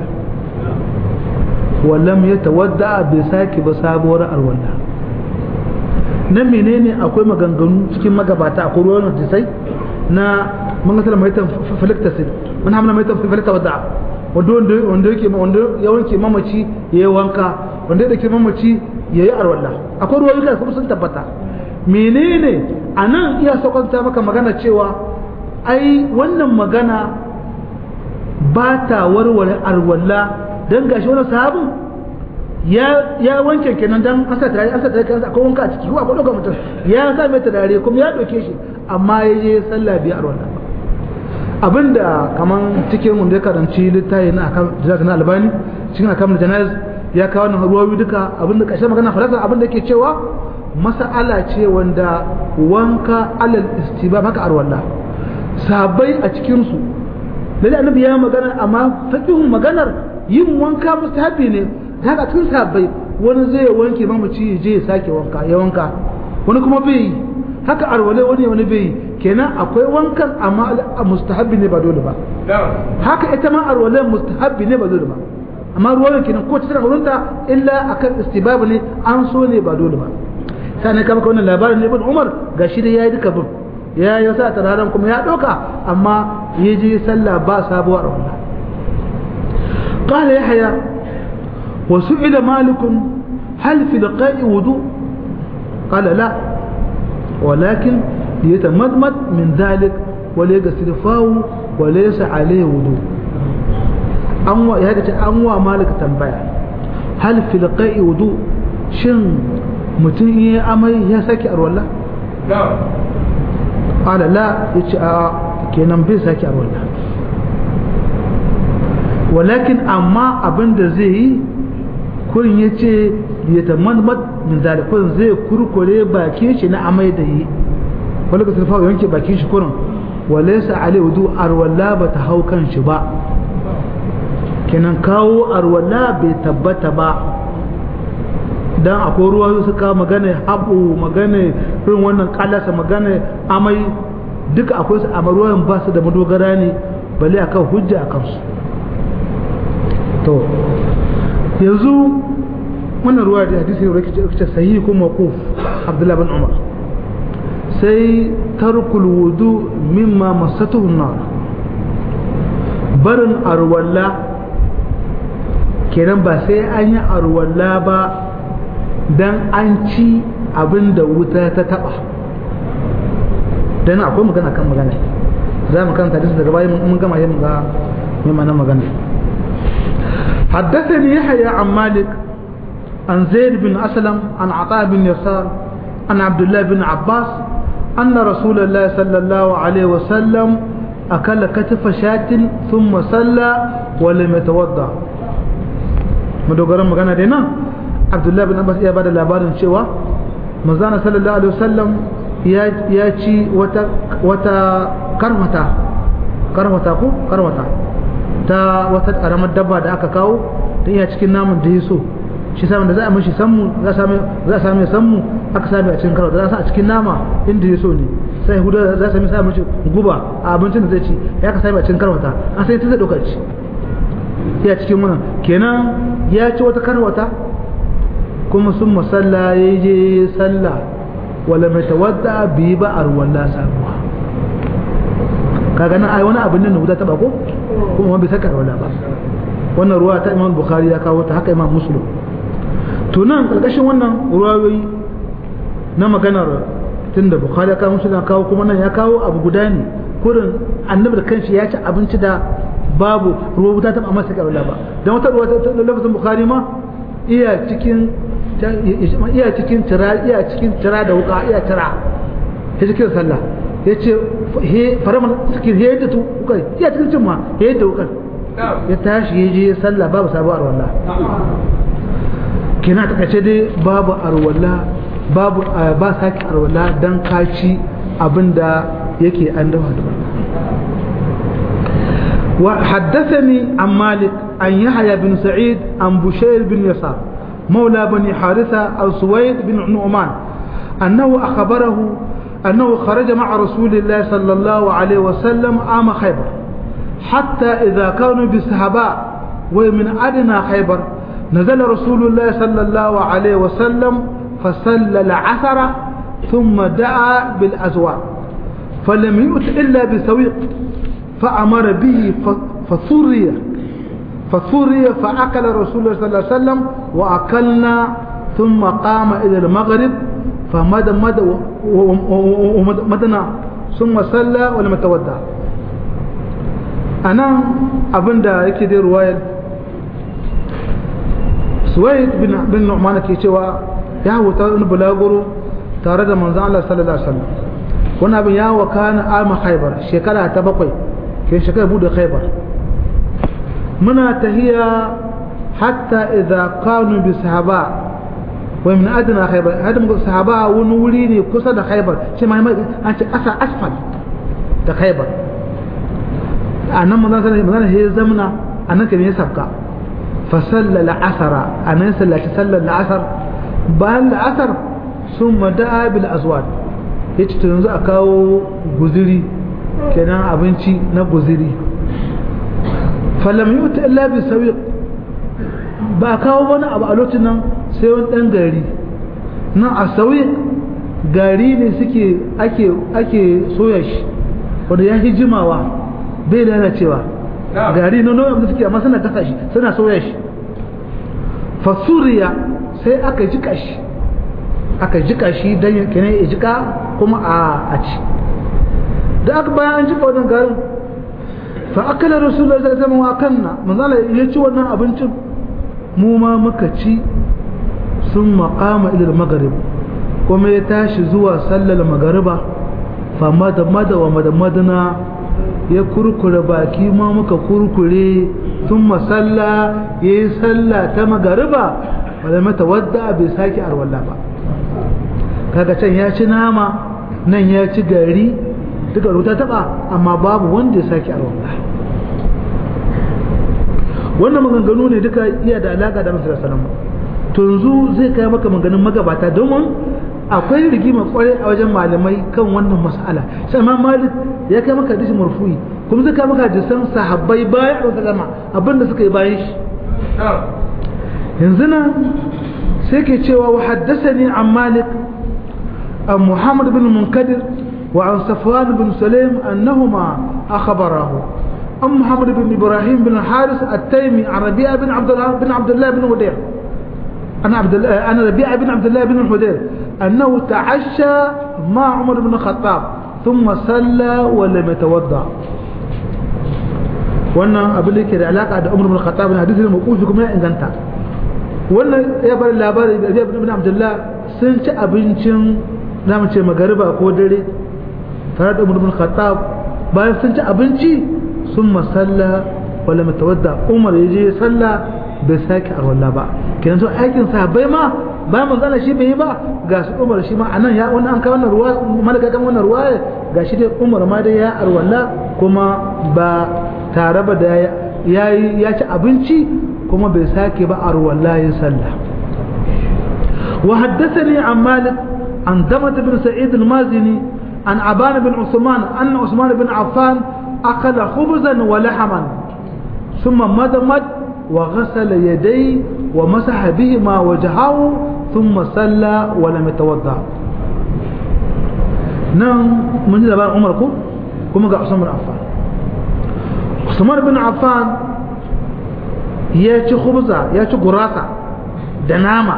wa lam yatawadda bi saki ba sabuwar alwala nan menene akwai maganganu cikin magabata akwai ruwan hadisai na mun ga sallama ita falaktasil mun hamna mai ta falakta wada wanda wanda wanda yake wanda ya wanke mamaci yayi wanka wanda yake mamaci yayi arwalla akwai ruwayoyi da kuma sun tabbata menene anan iya saukanta maka magana cewa ai wannan magana ba ta warware arwalla dan gashi wannan sahabin ya ya wanke kenan dan asa tare asa tare kan akwai wanka a ciki ko akwai dogon mutum ya sa mai tare kuma ya dauke shi amma ya je sallah biyar wannan abinda kaman cikin wanda ya karanci littafi na akan jazak na albani cikin akan janaz ya kawo wannan ruwayoyi duka abinda kashe magana falasa abinda yake cewa mas'ala ce wanda wanka alal istibab haka arwalla sahabbai a cikin su lalle annabi ya magana amma faqihun maganar yin wanka mustahabi ne haka cikin sahabbai wani zai wanke mamaci ya je ya sake wanka ya wanka wani kuma bai yi haka arwale wani wani bai yi kenan akwai wankan amma mustahabbi ne ba dole ba haka ita ma arwale mustahabbi ne ba dole ba amma ruwan kenan ko cikin wurinta illa akan istibab ne an so ne ba dole ba sai ne kama wannan labarin ne ibn Umar gashi da yayi duka bin ya yi sa tararen kuma ya doka amma ya je sallah ba sabuwar arwala قال يحيى وسئل مالك هل في لقاء وضوء قال لا ولكن ليتمدمد من ذلك وليغسل فاه وليس عليه وضوء أنوا يا هذا أنوا مالك تنبيه هل في لقاء وضوء شن mutum iya amai ya sake arwallah? ƙala la ya ce a kenan bai sake arwallah walakin amma abin da zai yi kurin ya ce ya ta manmat min zalikun zai kurkure bakin shi na amai da yi wani ka sulfa yanke bakin shi kurin wale sa alai wudu arwalla ba ta hau kan shi ba kenan kawo arwalla bai tabbata ba dan akwai ruwa suka magana haɓo magana irin wannan kalasa magana amai duka akwai su amma ruwan ba su da madogara ne bale akan hujja a kansu to yanzu wannan ruwa da hadisi ne rikice sahihi ko maquf Abdullah bin Umar sai tarkul wudu mimma masatuhu nar barin arwalla kenan ba sai an yi arwalla ba dan an ci abin da wuta ta taba dan akwai magana kan magana za mu kanta hadisi daga bayan mun gama yin ga mai mana magana حدثني يحيى عن مالك عن زيد بن أسلم عن عطاء بن يسار عن عبد الله بن عباس أن رسول الله صلى الله عليه وسلم أكل كتف شاة ثم صلى ولم يتوضأ مدوغران مغانا دينا عبد الله بن عباس يا بعد labarin cewa manzana sallallahu alaihi wasallam ya ci wata wata karwata karwata ko karwata ta wata karamar dabba da aka kawo da iya cikin namun da ya so shi samun da za a mashi sammu za a sami sammu aka sami a cikin karwata za a cikin nama inda ya so ne sai hudu za a sami sa mashi guba a abincin da zai ci ya ka sami a cikin karwata an sai ta zai ɗaukar ci ya cikin wannan kenan ya ci wata karwata kuma sun masalla ya je sallah wala mai tawadda bi ba a ruwan lasa kaga nan ai wani abin nan wuta taba ko kuma wani bai saka wala ba wannan ruwa ta imam bukhari ya kawo ta haka imam muslim to nan karkashin wannan ruwayoyi na maganar tunda bukhari ya kawo muslim ya kawo kuma nan ya kawo abu guda ne kurin annabi da kanshi ya ci abinci da babu ruwa wuta taba amma saka wala ba dan wata ruwa ta lafazin bukhari ma iya cikin iya cikin tira iya cikin tira da wuka iya tira ya cikin sallah ya ce faraman cikin ya yadda wukar iya cikin cin ma ya yadda wukar ya tashi ya je sallah babu sabu arwallah kina ta kace dai babu arwallah babu ba sake arwallah dan kaci abinda yake an dafa da وحدثني عن مالك عن يحيى بن سعيد عن بشير بن يسار مولى بني حارثة السويد بن نعمان أنه أخبره أنه خرج مع رسول الله صلى الله عليه وسلم عام خيبر حتى إذا كانوا بالسهباء ومن أدنى خيبر نزل رسول الله صلى الله عليه وسلم فصلى العثر ثم دعا بالأزواج فلم يؤت إلا بسويق فأمر به فثري فثري فأكل رسول الله صلى الله عليه وسلم وأكلنا ثم قام إلى المغرب فمد مد ومدنا ثم صلى ولم يتودع أنا أبندا يكدي رواية سويد بن بن نعمان كيتوا يا هو تارن بلاغورو tare da manzon Allah sallallahu alaihi wasallam wannan abin ya wakana ama khaybar shekara ta bakwai ke shekara bude khaybar muna tahiya hatta idza kanu bi sahaba wa min adna khaybar hadin sahaba wani wuri ne kusa da khaybar shi ma an ce asa asfal da khaybar anan manzon sallallahu alaihi wasallam ya zamna anan kan ya sabka fa sallala asara anan sallaci sallar asar bayan asar sun mada'a bil azwad ya ce yanzu a kawo guziri kenan abinci na guziri falam yi wata illa bi sawiq ba a kawo wani abu a lokacin nan sai wani ɗan gari nan a sawiq gari ne suke ake ake soya shi wanda ya fi jimawa bai lalacewa gari na nau'in da suke amma suna gasa shi suna soya shi fasuriya sai aka jika shi aka jika shi don kenan ya jika kuma a ci da aka bayan an jika wannan garin fa akala rasulullah sallallahu alaihi wasallam wa kanna manzala ya ci wannan abincin mu ma muka ci sun maqama ila maghrib kuma ya tashi zuwa sallar magariba fa mada mada wa mada madana ya kurkure baki ma muka kurkure sun masalla ya yi salla ta magariba wadda mata wadda bai sake arwalla ba kaga can ya ci nama nan ya ci gari duka ruta taba amma babu wanda ya sake arwalla wannan maganganu ne duka iya da alaka da masu salama to yanzu zai kai maka maganin magabata domin akwai rigima kwarai a wajen malamai kan wannan mas'ala sai ma malik ya kai maka hadisi marfu'i kuma zai kai maka hadisan sahabbai bayan da sallama abinda suka yi bayan shi yanzu nan sai ke cewa wa haddasani an malik an muhammad bin munkadir wa an safwan bin sulaim annahuma akhbarahu an muhammad bin ibrahim bin haris at-taymi an rabi'a bin abdullah bin abdullah bin hudayr أنا عبد الله أنا ربيعة بن عبد الله بن الحدير أنه تعشى مع عمر بن الخطاب ثم صلى ولم يتوضأ wannan abin da ke da alaka da Umar bin Khattab na hadisin mawqufi kuma ya inganta wannan ya bar labari da Ibn Abdullah sun ci abincin zamu ce magariba ko dare tare da Umar bin Khattab bayan sun ci abinci sun masalla wala matawadda Umar ya je sallah bai sake arwalla ba kenan so aikin sahabbai ma bayan manzana shi bai yi ba ga su Umar shi ma anan ya wannan an kawo wannan ruwa malaka kan wannan ruwa ga shi dai Umar ma dai ya arwalla kuma ba tare ba da ya ya ci abinci kuma bai sake ba arwalla ya sallah wa haddathani an Malik an Damat bin Sa'id al-Mazini an Aban bin Usman anna Usman bin Affan akala khubzan wa lahaman ثم مدمد وغسل يديه ومسح بهما وجهه ثم صلى ولم يتوضا نعم من ذا عمر كو كما قال عثمان بن عفان عثمان بن عفان ya ci khubza ya ci gurasa da nama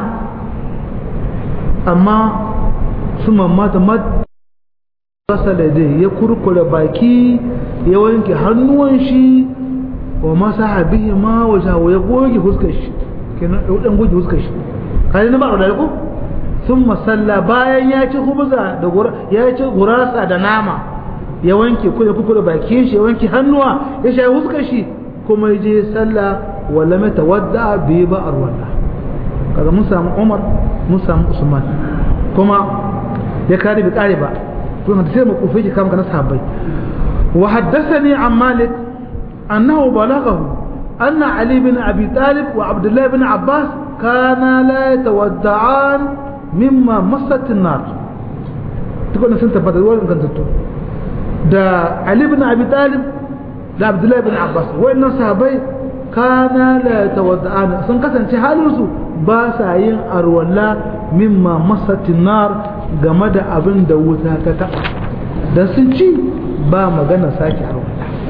amma su mamata mad rasa da ya kurkure baki ya wanke hannuwan shi wa masa bihi ma wajahu ya goge huskar shi kenan dan goge huskar shi kai ne ba da ko sun masalla bayan ya ci hubza da ya ci gurasa da nama ya wanke ko ya kuku da bakin shi ya wanke hannuwa ya sha huskar shi kuma ya je sallah wala mai tawadda bi ba arwala kaga mun samu Umar mun samu Usman kuma ya kare bi kare ba to da sai mu kufe shi kama kana sahabbai wa haddathani an Malik أنه بلغه أن علي بن أبي طالب وعبد الله بن عباس كانا لا يتودعان مما مست النار تقول نسنت بدل وين كنت دا علي بن أبي طالب دا عبد الله بن عباس وإن صحابي كانا لا يتودعان سن كسن حالوسو باسا yin arwalla mimma masatin nar game da abin da wuta ta taba da sun ci ba magana sake arwalla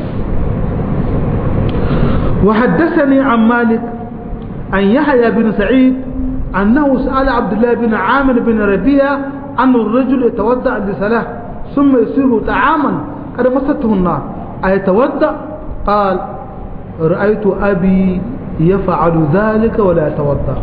وحدثني عن مالك عن يحيى بن سعيد أنه سأل عبد الله بن عامر بن ربيع أن الرجل يتودع لصلاة ثم يصيب طعاما قد مسته النار أيتودع قال رأيت أبي يفعل ذلك ولا يتودع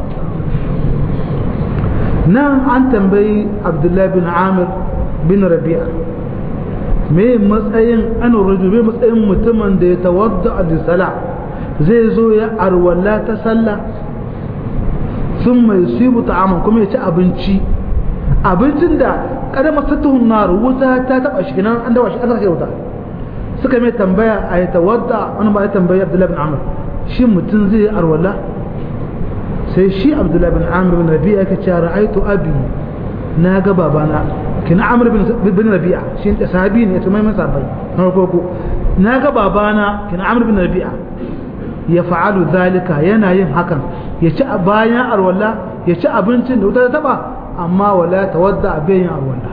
نعم عن تنبي عبد الله بن عامر بن ربيع me matsayin an rajul me matsayin mutumin da ya tawadda da sala zai zo ya arwalla ta sallah sun mai sibu ta'aman kuma ya ci abinci abincin da kada masatuhun nar wuta ta taba shi nan an dawa shi aka wuta suka mai tambaya a ya tawadda wani ba ya tambaya abdullahi bin amr shi mutum zai arwalla sai shi abdullahi bin amr bin rabi'a yake cewa ra'aitu abi na ga babana kina amr bin rabi'a shi da sahabi ne ya tumai masa bai na farko na ga babana kina amr bin rabi'a ya fa'alu zalika yana yin hakan ya ci bayan arwalla ya ci abincin da wuta ta taba amma wala tawadda bayan arwalla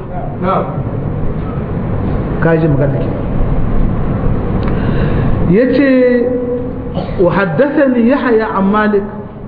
kaji magana ke yace wa haddathani yahya an malik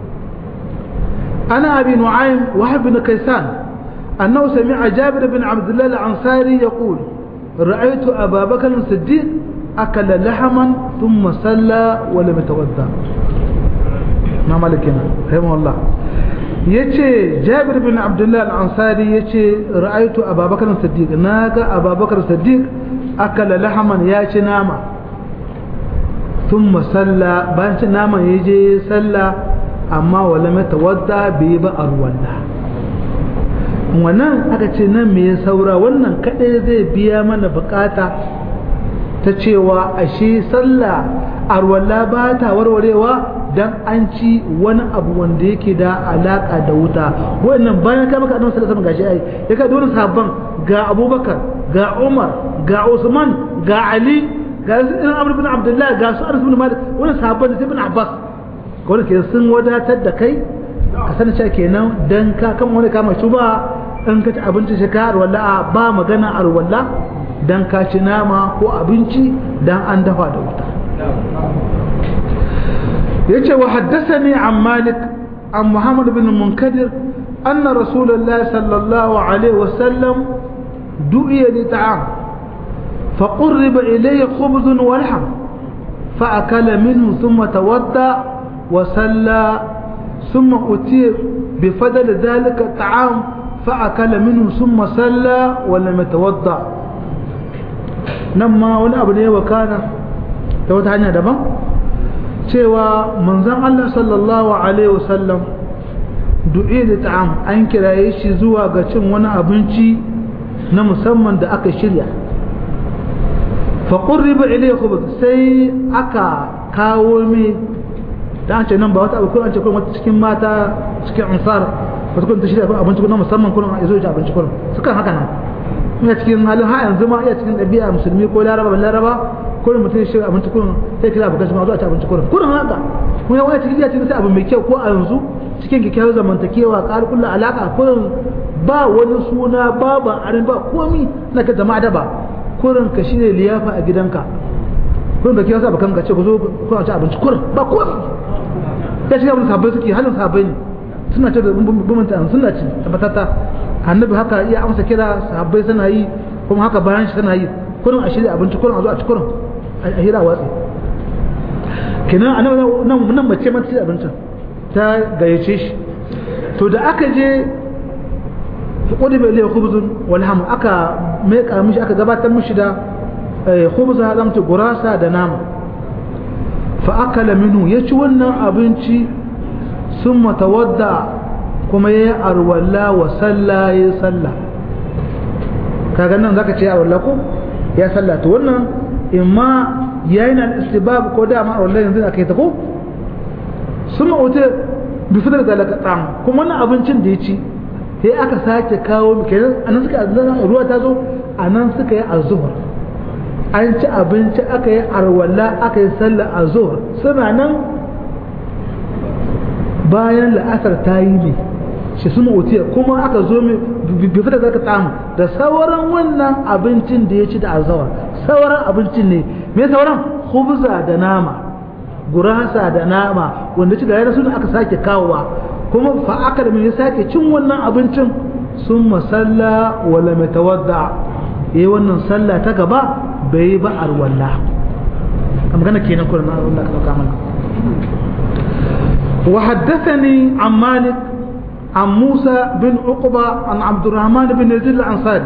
ana abi nu'aym wa ibn kaysan annahu sami'a jabir bin abdullah al-ansari yaqul رأيت أبا بكر الصديق أكل لحما ثم صلى ولم يتوضا ما مالكنا رحمه الله yace Jabir bin Abdullah al-Ansari yace ra'aytu Abu Bakar as-Siddiq naga Abu Bakar as-Siddiq akala lahaman ya ci nama thumma salla bayan ci naman yaje salla amma wala mata wadda bai ba arwalla wannan aka ce nan me ya saura wannan kadai zai biya mana bukata ta cewa ashe sallah arwalla ba ta warwarewa dan an ci wani abu wanda yake da alaka da wuta wannan bayan ka maka annabi sallallahu alaihi wasallam gashi ai ya ka dole sabban ga Abubakar ga Umar ga Usman ga Ali ga Ibn Amr ibn Abdullah ga su Anas ibn Malik wannan sabban da Ibn Abbas kawai ke sun wadatar da kai ka sani cewa kenan dan ka kan wani kama shuba in ka ci abinci shi ka arwalla ba magana arwalla dan ka ci nama ko abinci dan an dafa da wuta yace wa haddathani an malik an muhammad bin munkadir anna rasulullahi sallallahu alaihi wasallam du'iya li ta'am فقرب إليه خبز ولحم فأكل منه ثم توضأ وسلى ثم أتي بفضل ذلك الطعام فأكل منه ثم سلى ولم يتوضأ نما ولا أبني وكان توضأ عنها دبا cewa manzon Allah sallallahu alaihi wasallam du'i da ta'am an kiraye shi zuwa ga cin wani abinci na musamman da aka shirya fa qurriba ilayhi khubz sai aka kawo mai da an ce nan ba wata abu ko an ce kuma wata cikin mata cikin ansar wata kuma ta shirya abinci kuma musamman kuma ya zo ya abinci kuma sukan haka nan ina cikin halin ha yanzu ma iya cikin ɗabi'a musulmi ko laraba ban laraba ko mutum shi abinci kuma sai kira abokan shi ma zo a ci abinci kuma kuma haka kuma ya wani cikin iya cikin sai abu mai kyau ko a yanzu cikin kyakkyawar zamantakewa ƙar kulla alaƙa kurin ba wani suna ba ba arin ba komi na ka jama'a da ba kurin ka shirya liyafa a gidanka kurin ka kira sa bakan ka ce ku zo ku ci abinci kurin ba komi ya shiga abin sabai suke halin sabai ne suna ce da bumanta suna ci tabbatata annabi haka iya amsa kira sahabbai suna yi kuma haka bayan shi suna yi kurin a shirya abinci kurin a zo a ci kurin a hira watsi kenan annabi nan nan mace mata ci abincin ta gayyace shi to da aka je kudi bai liya khubzun wal ham aka meka mishi aka gabatar mishi da khubza zamta gurasa da nama fa akala minhu yaci wannan abinci summa tawadda kuma yayi arwalla wa salla ya salla kaga nan zaka ce arwalla ko ya salla to wannan imma yayin al-istibab ko da ma arwalla yanzu akai ta ko summa uta bi fadar da laka tsam kuma wannan abincin da ya ci sai aka sake kawo kenan anan suka ruwa ta zo anan suka yi azhur an ci abinci aka yi arwalla aka yi sallah azhur suna nan bayan la'asar ta yi ne shi suna utiya kuma aka zo mai bifi da zaka tsamu da sauran wannan abincin da ya ci da azawar sauran abincin ne me sauran khubza da nama gurasa da nama wanda ci da yana suna aka sake kawowa kuma fa aka da ya sake cin wannan abincin sun masalla wala mai tawadda yayi wannan sallah ta gaba bai yi ba arwalla a magana kenan kuma na Allah ka dauka mana wa haddathani an malik an musa bin uqba an abdurrahman bin yazid al-ansari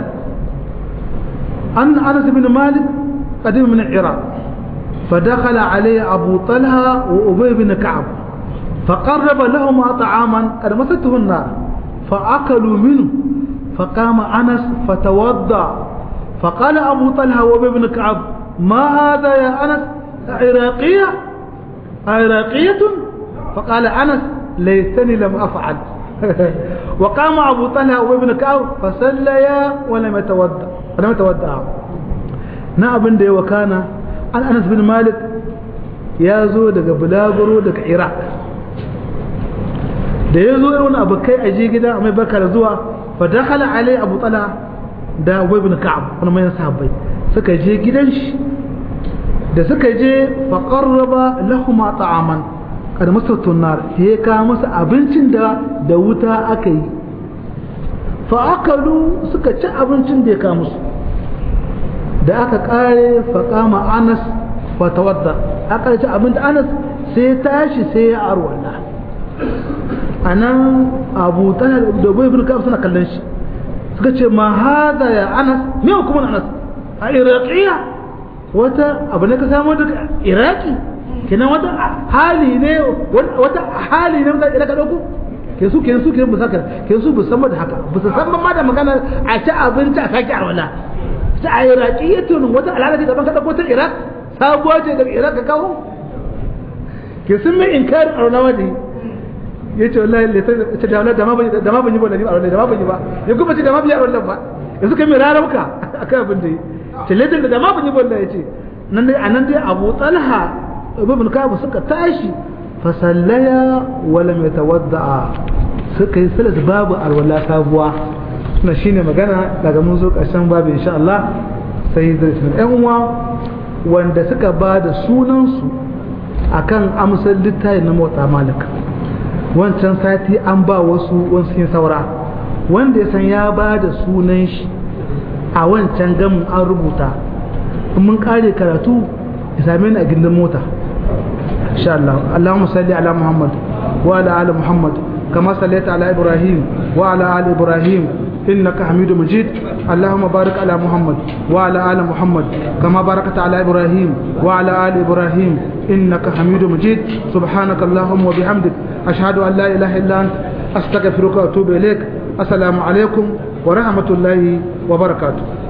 an anas bin malik قديم من العراق فدخل عليه أبو طلحة وأبي بن كعب فقرب لهما طعاما قد مسته النار فأكلوا منه فقام أنس فتوضأ فقال أبو طلحة وأبي بن كعب ما هذا يا أنس عراقية عراقية فقال أنس ليتني لم أفعل وقام أبو طلحة وأبي بن كعب فسليا ولم يتودع ولم يتودع نعم دي وكان عن أنس بن مالك يا زو daga bulaguro daga Iraq da ya zo irin abokai a je gida mai barka da zuwa fa dakhala alai Abu Talha da Ubay ibn Ka'ab wani mai sahabbai suka je gidan shi da suka je fa qarraba lahum ta'aman kada masa tunnar ya ka masa abincin da da wuta aka yi fa akalu suka ci abincin da ya ka musu da aka kare fa kama Anas fa tawadda aka ci abin da Anas sai tashi sai ya arwala anan Abu Talha da Ubay ibn Ka'ab suna kallon shi suka ce ma hada ya Anas me hukumin Anas a Iraqiya wata abu ne ka samu daga Iraki kenan wata hali ne wata hali ne da ka dauko ke su ke su ke musaka ke su musamman da haka ba su san ma da magana a ci abinci a sake arwala ta a iraqiyatun wata al'ada ce daban ka dauko ta iraq sabuwa ce daga iraq ka kawo ke sun mai inkarin arnawa ne ya ce wallahi ta da da ma ban da ma ban yi wannan arnawa da ma ban yi ba ya kuma ce da ma ban yi arnawa ba yanzu kai mai rarauka akan abin da yi ce ladan da ma ban yi wannan ya ce nan dai anan dai Abu Talha ibn Ka'ab suka tashi fa sallaya wa lam yatawadda suka yi salat babu alwala sabuwa suna shine magana daga mun zo karshen babu insha Allah sai da ɗan uwa wanda suka ba da sunansu akan amsar littafi na motsa malika wancan sati an ba wasu wasu yin saura wanda ya san ya ba da sunan shi a wancan gamin an rubuta mun kare karatu ya same ni a gindin mota insha Allah Allahumma salli ala Muhammad wa ala ali Muhammad kama sallaita ala Ibrahim wa ala ali Ibrahim إنك حميد مجيد اللهم بارك على محمد وعلى آل محمد كما باركت على إبراهيم وعلى آل إبراهيم إنك حميد مجيد سبحانك اللهم وبحمدك أشهد أن لا إله إلا أنت أستغفرك وأتوب إليك السلام عليكم ورحمة الله وبركاته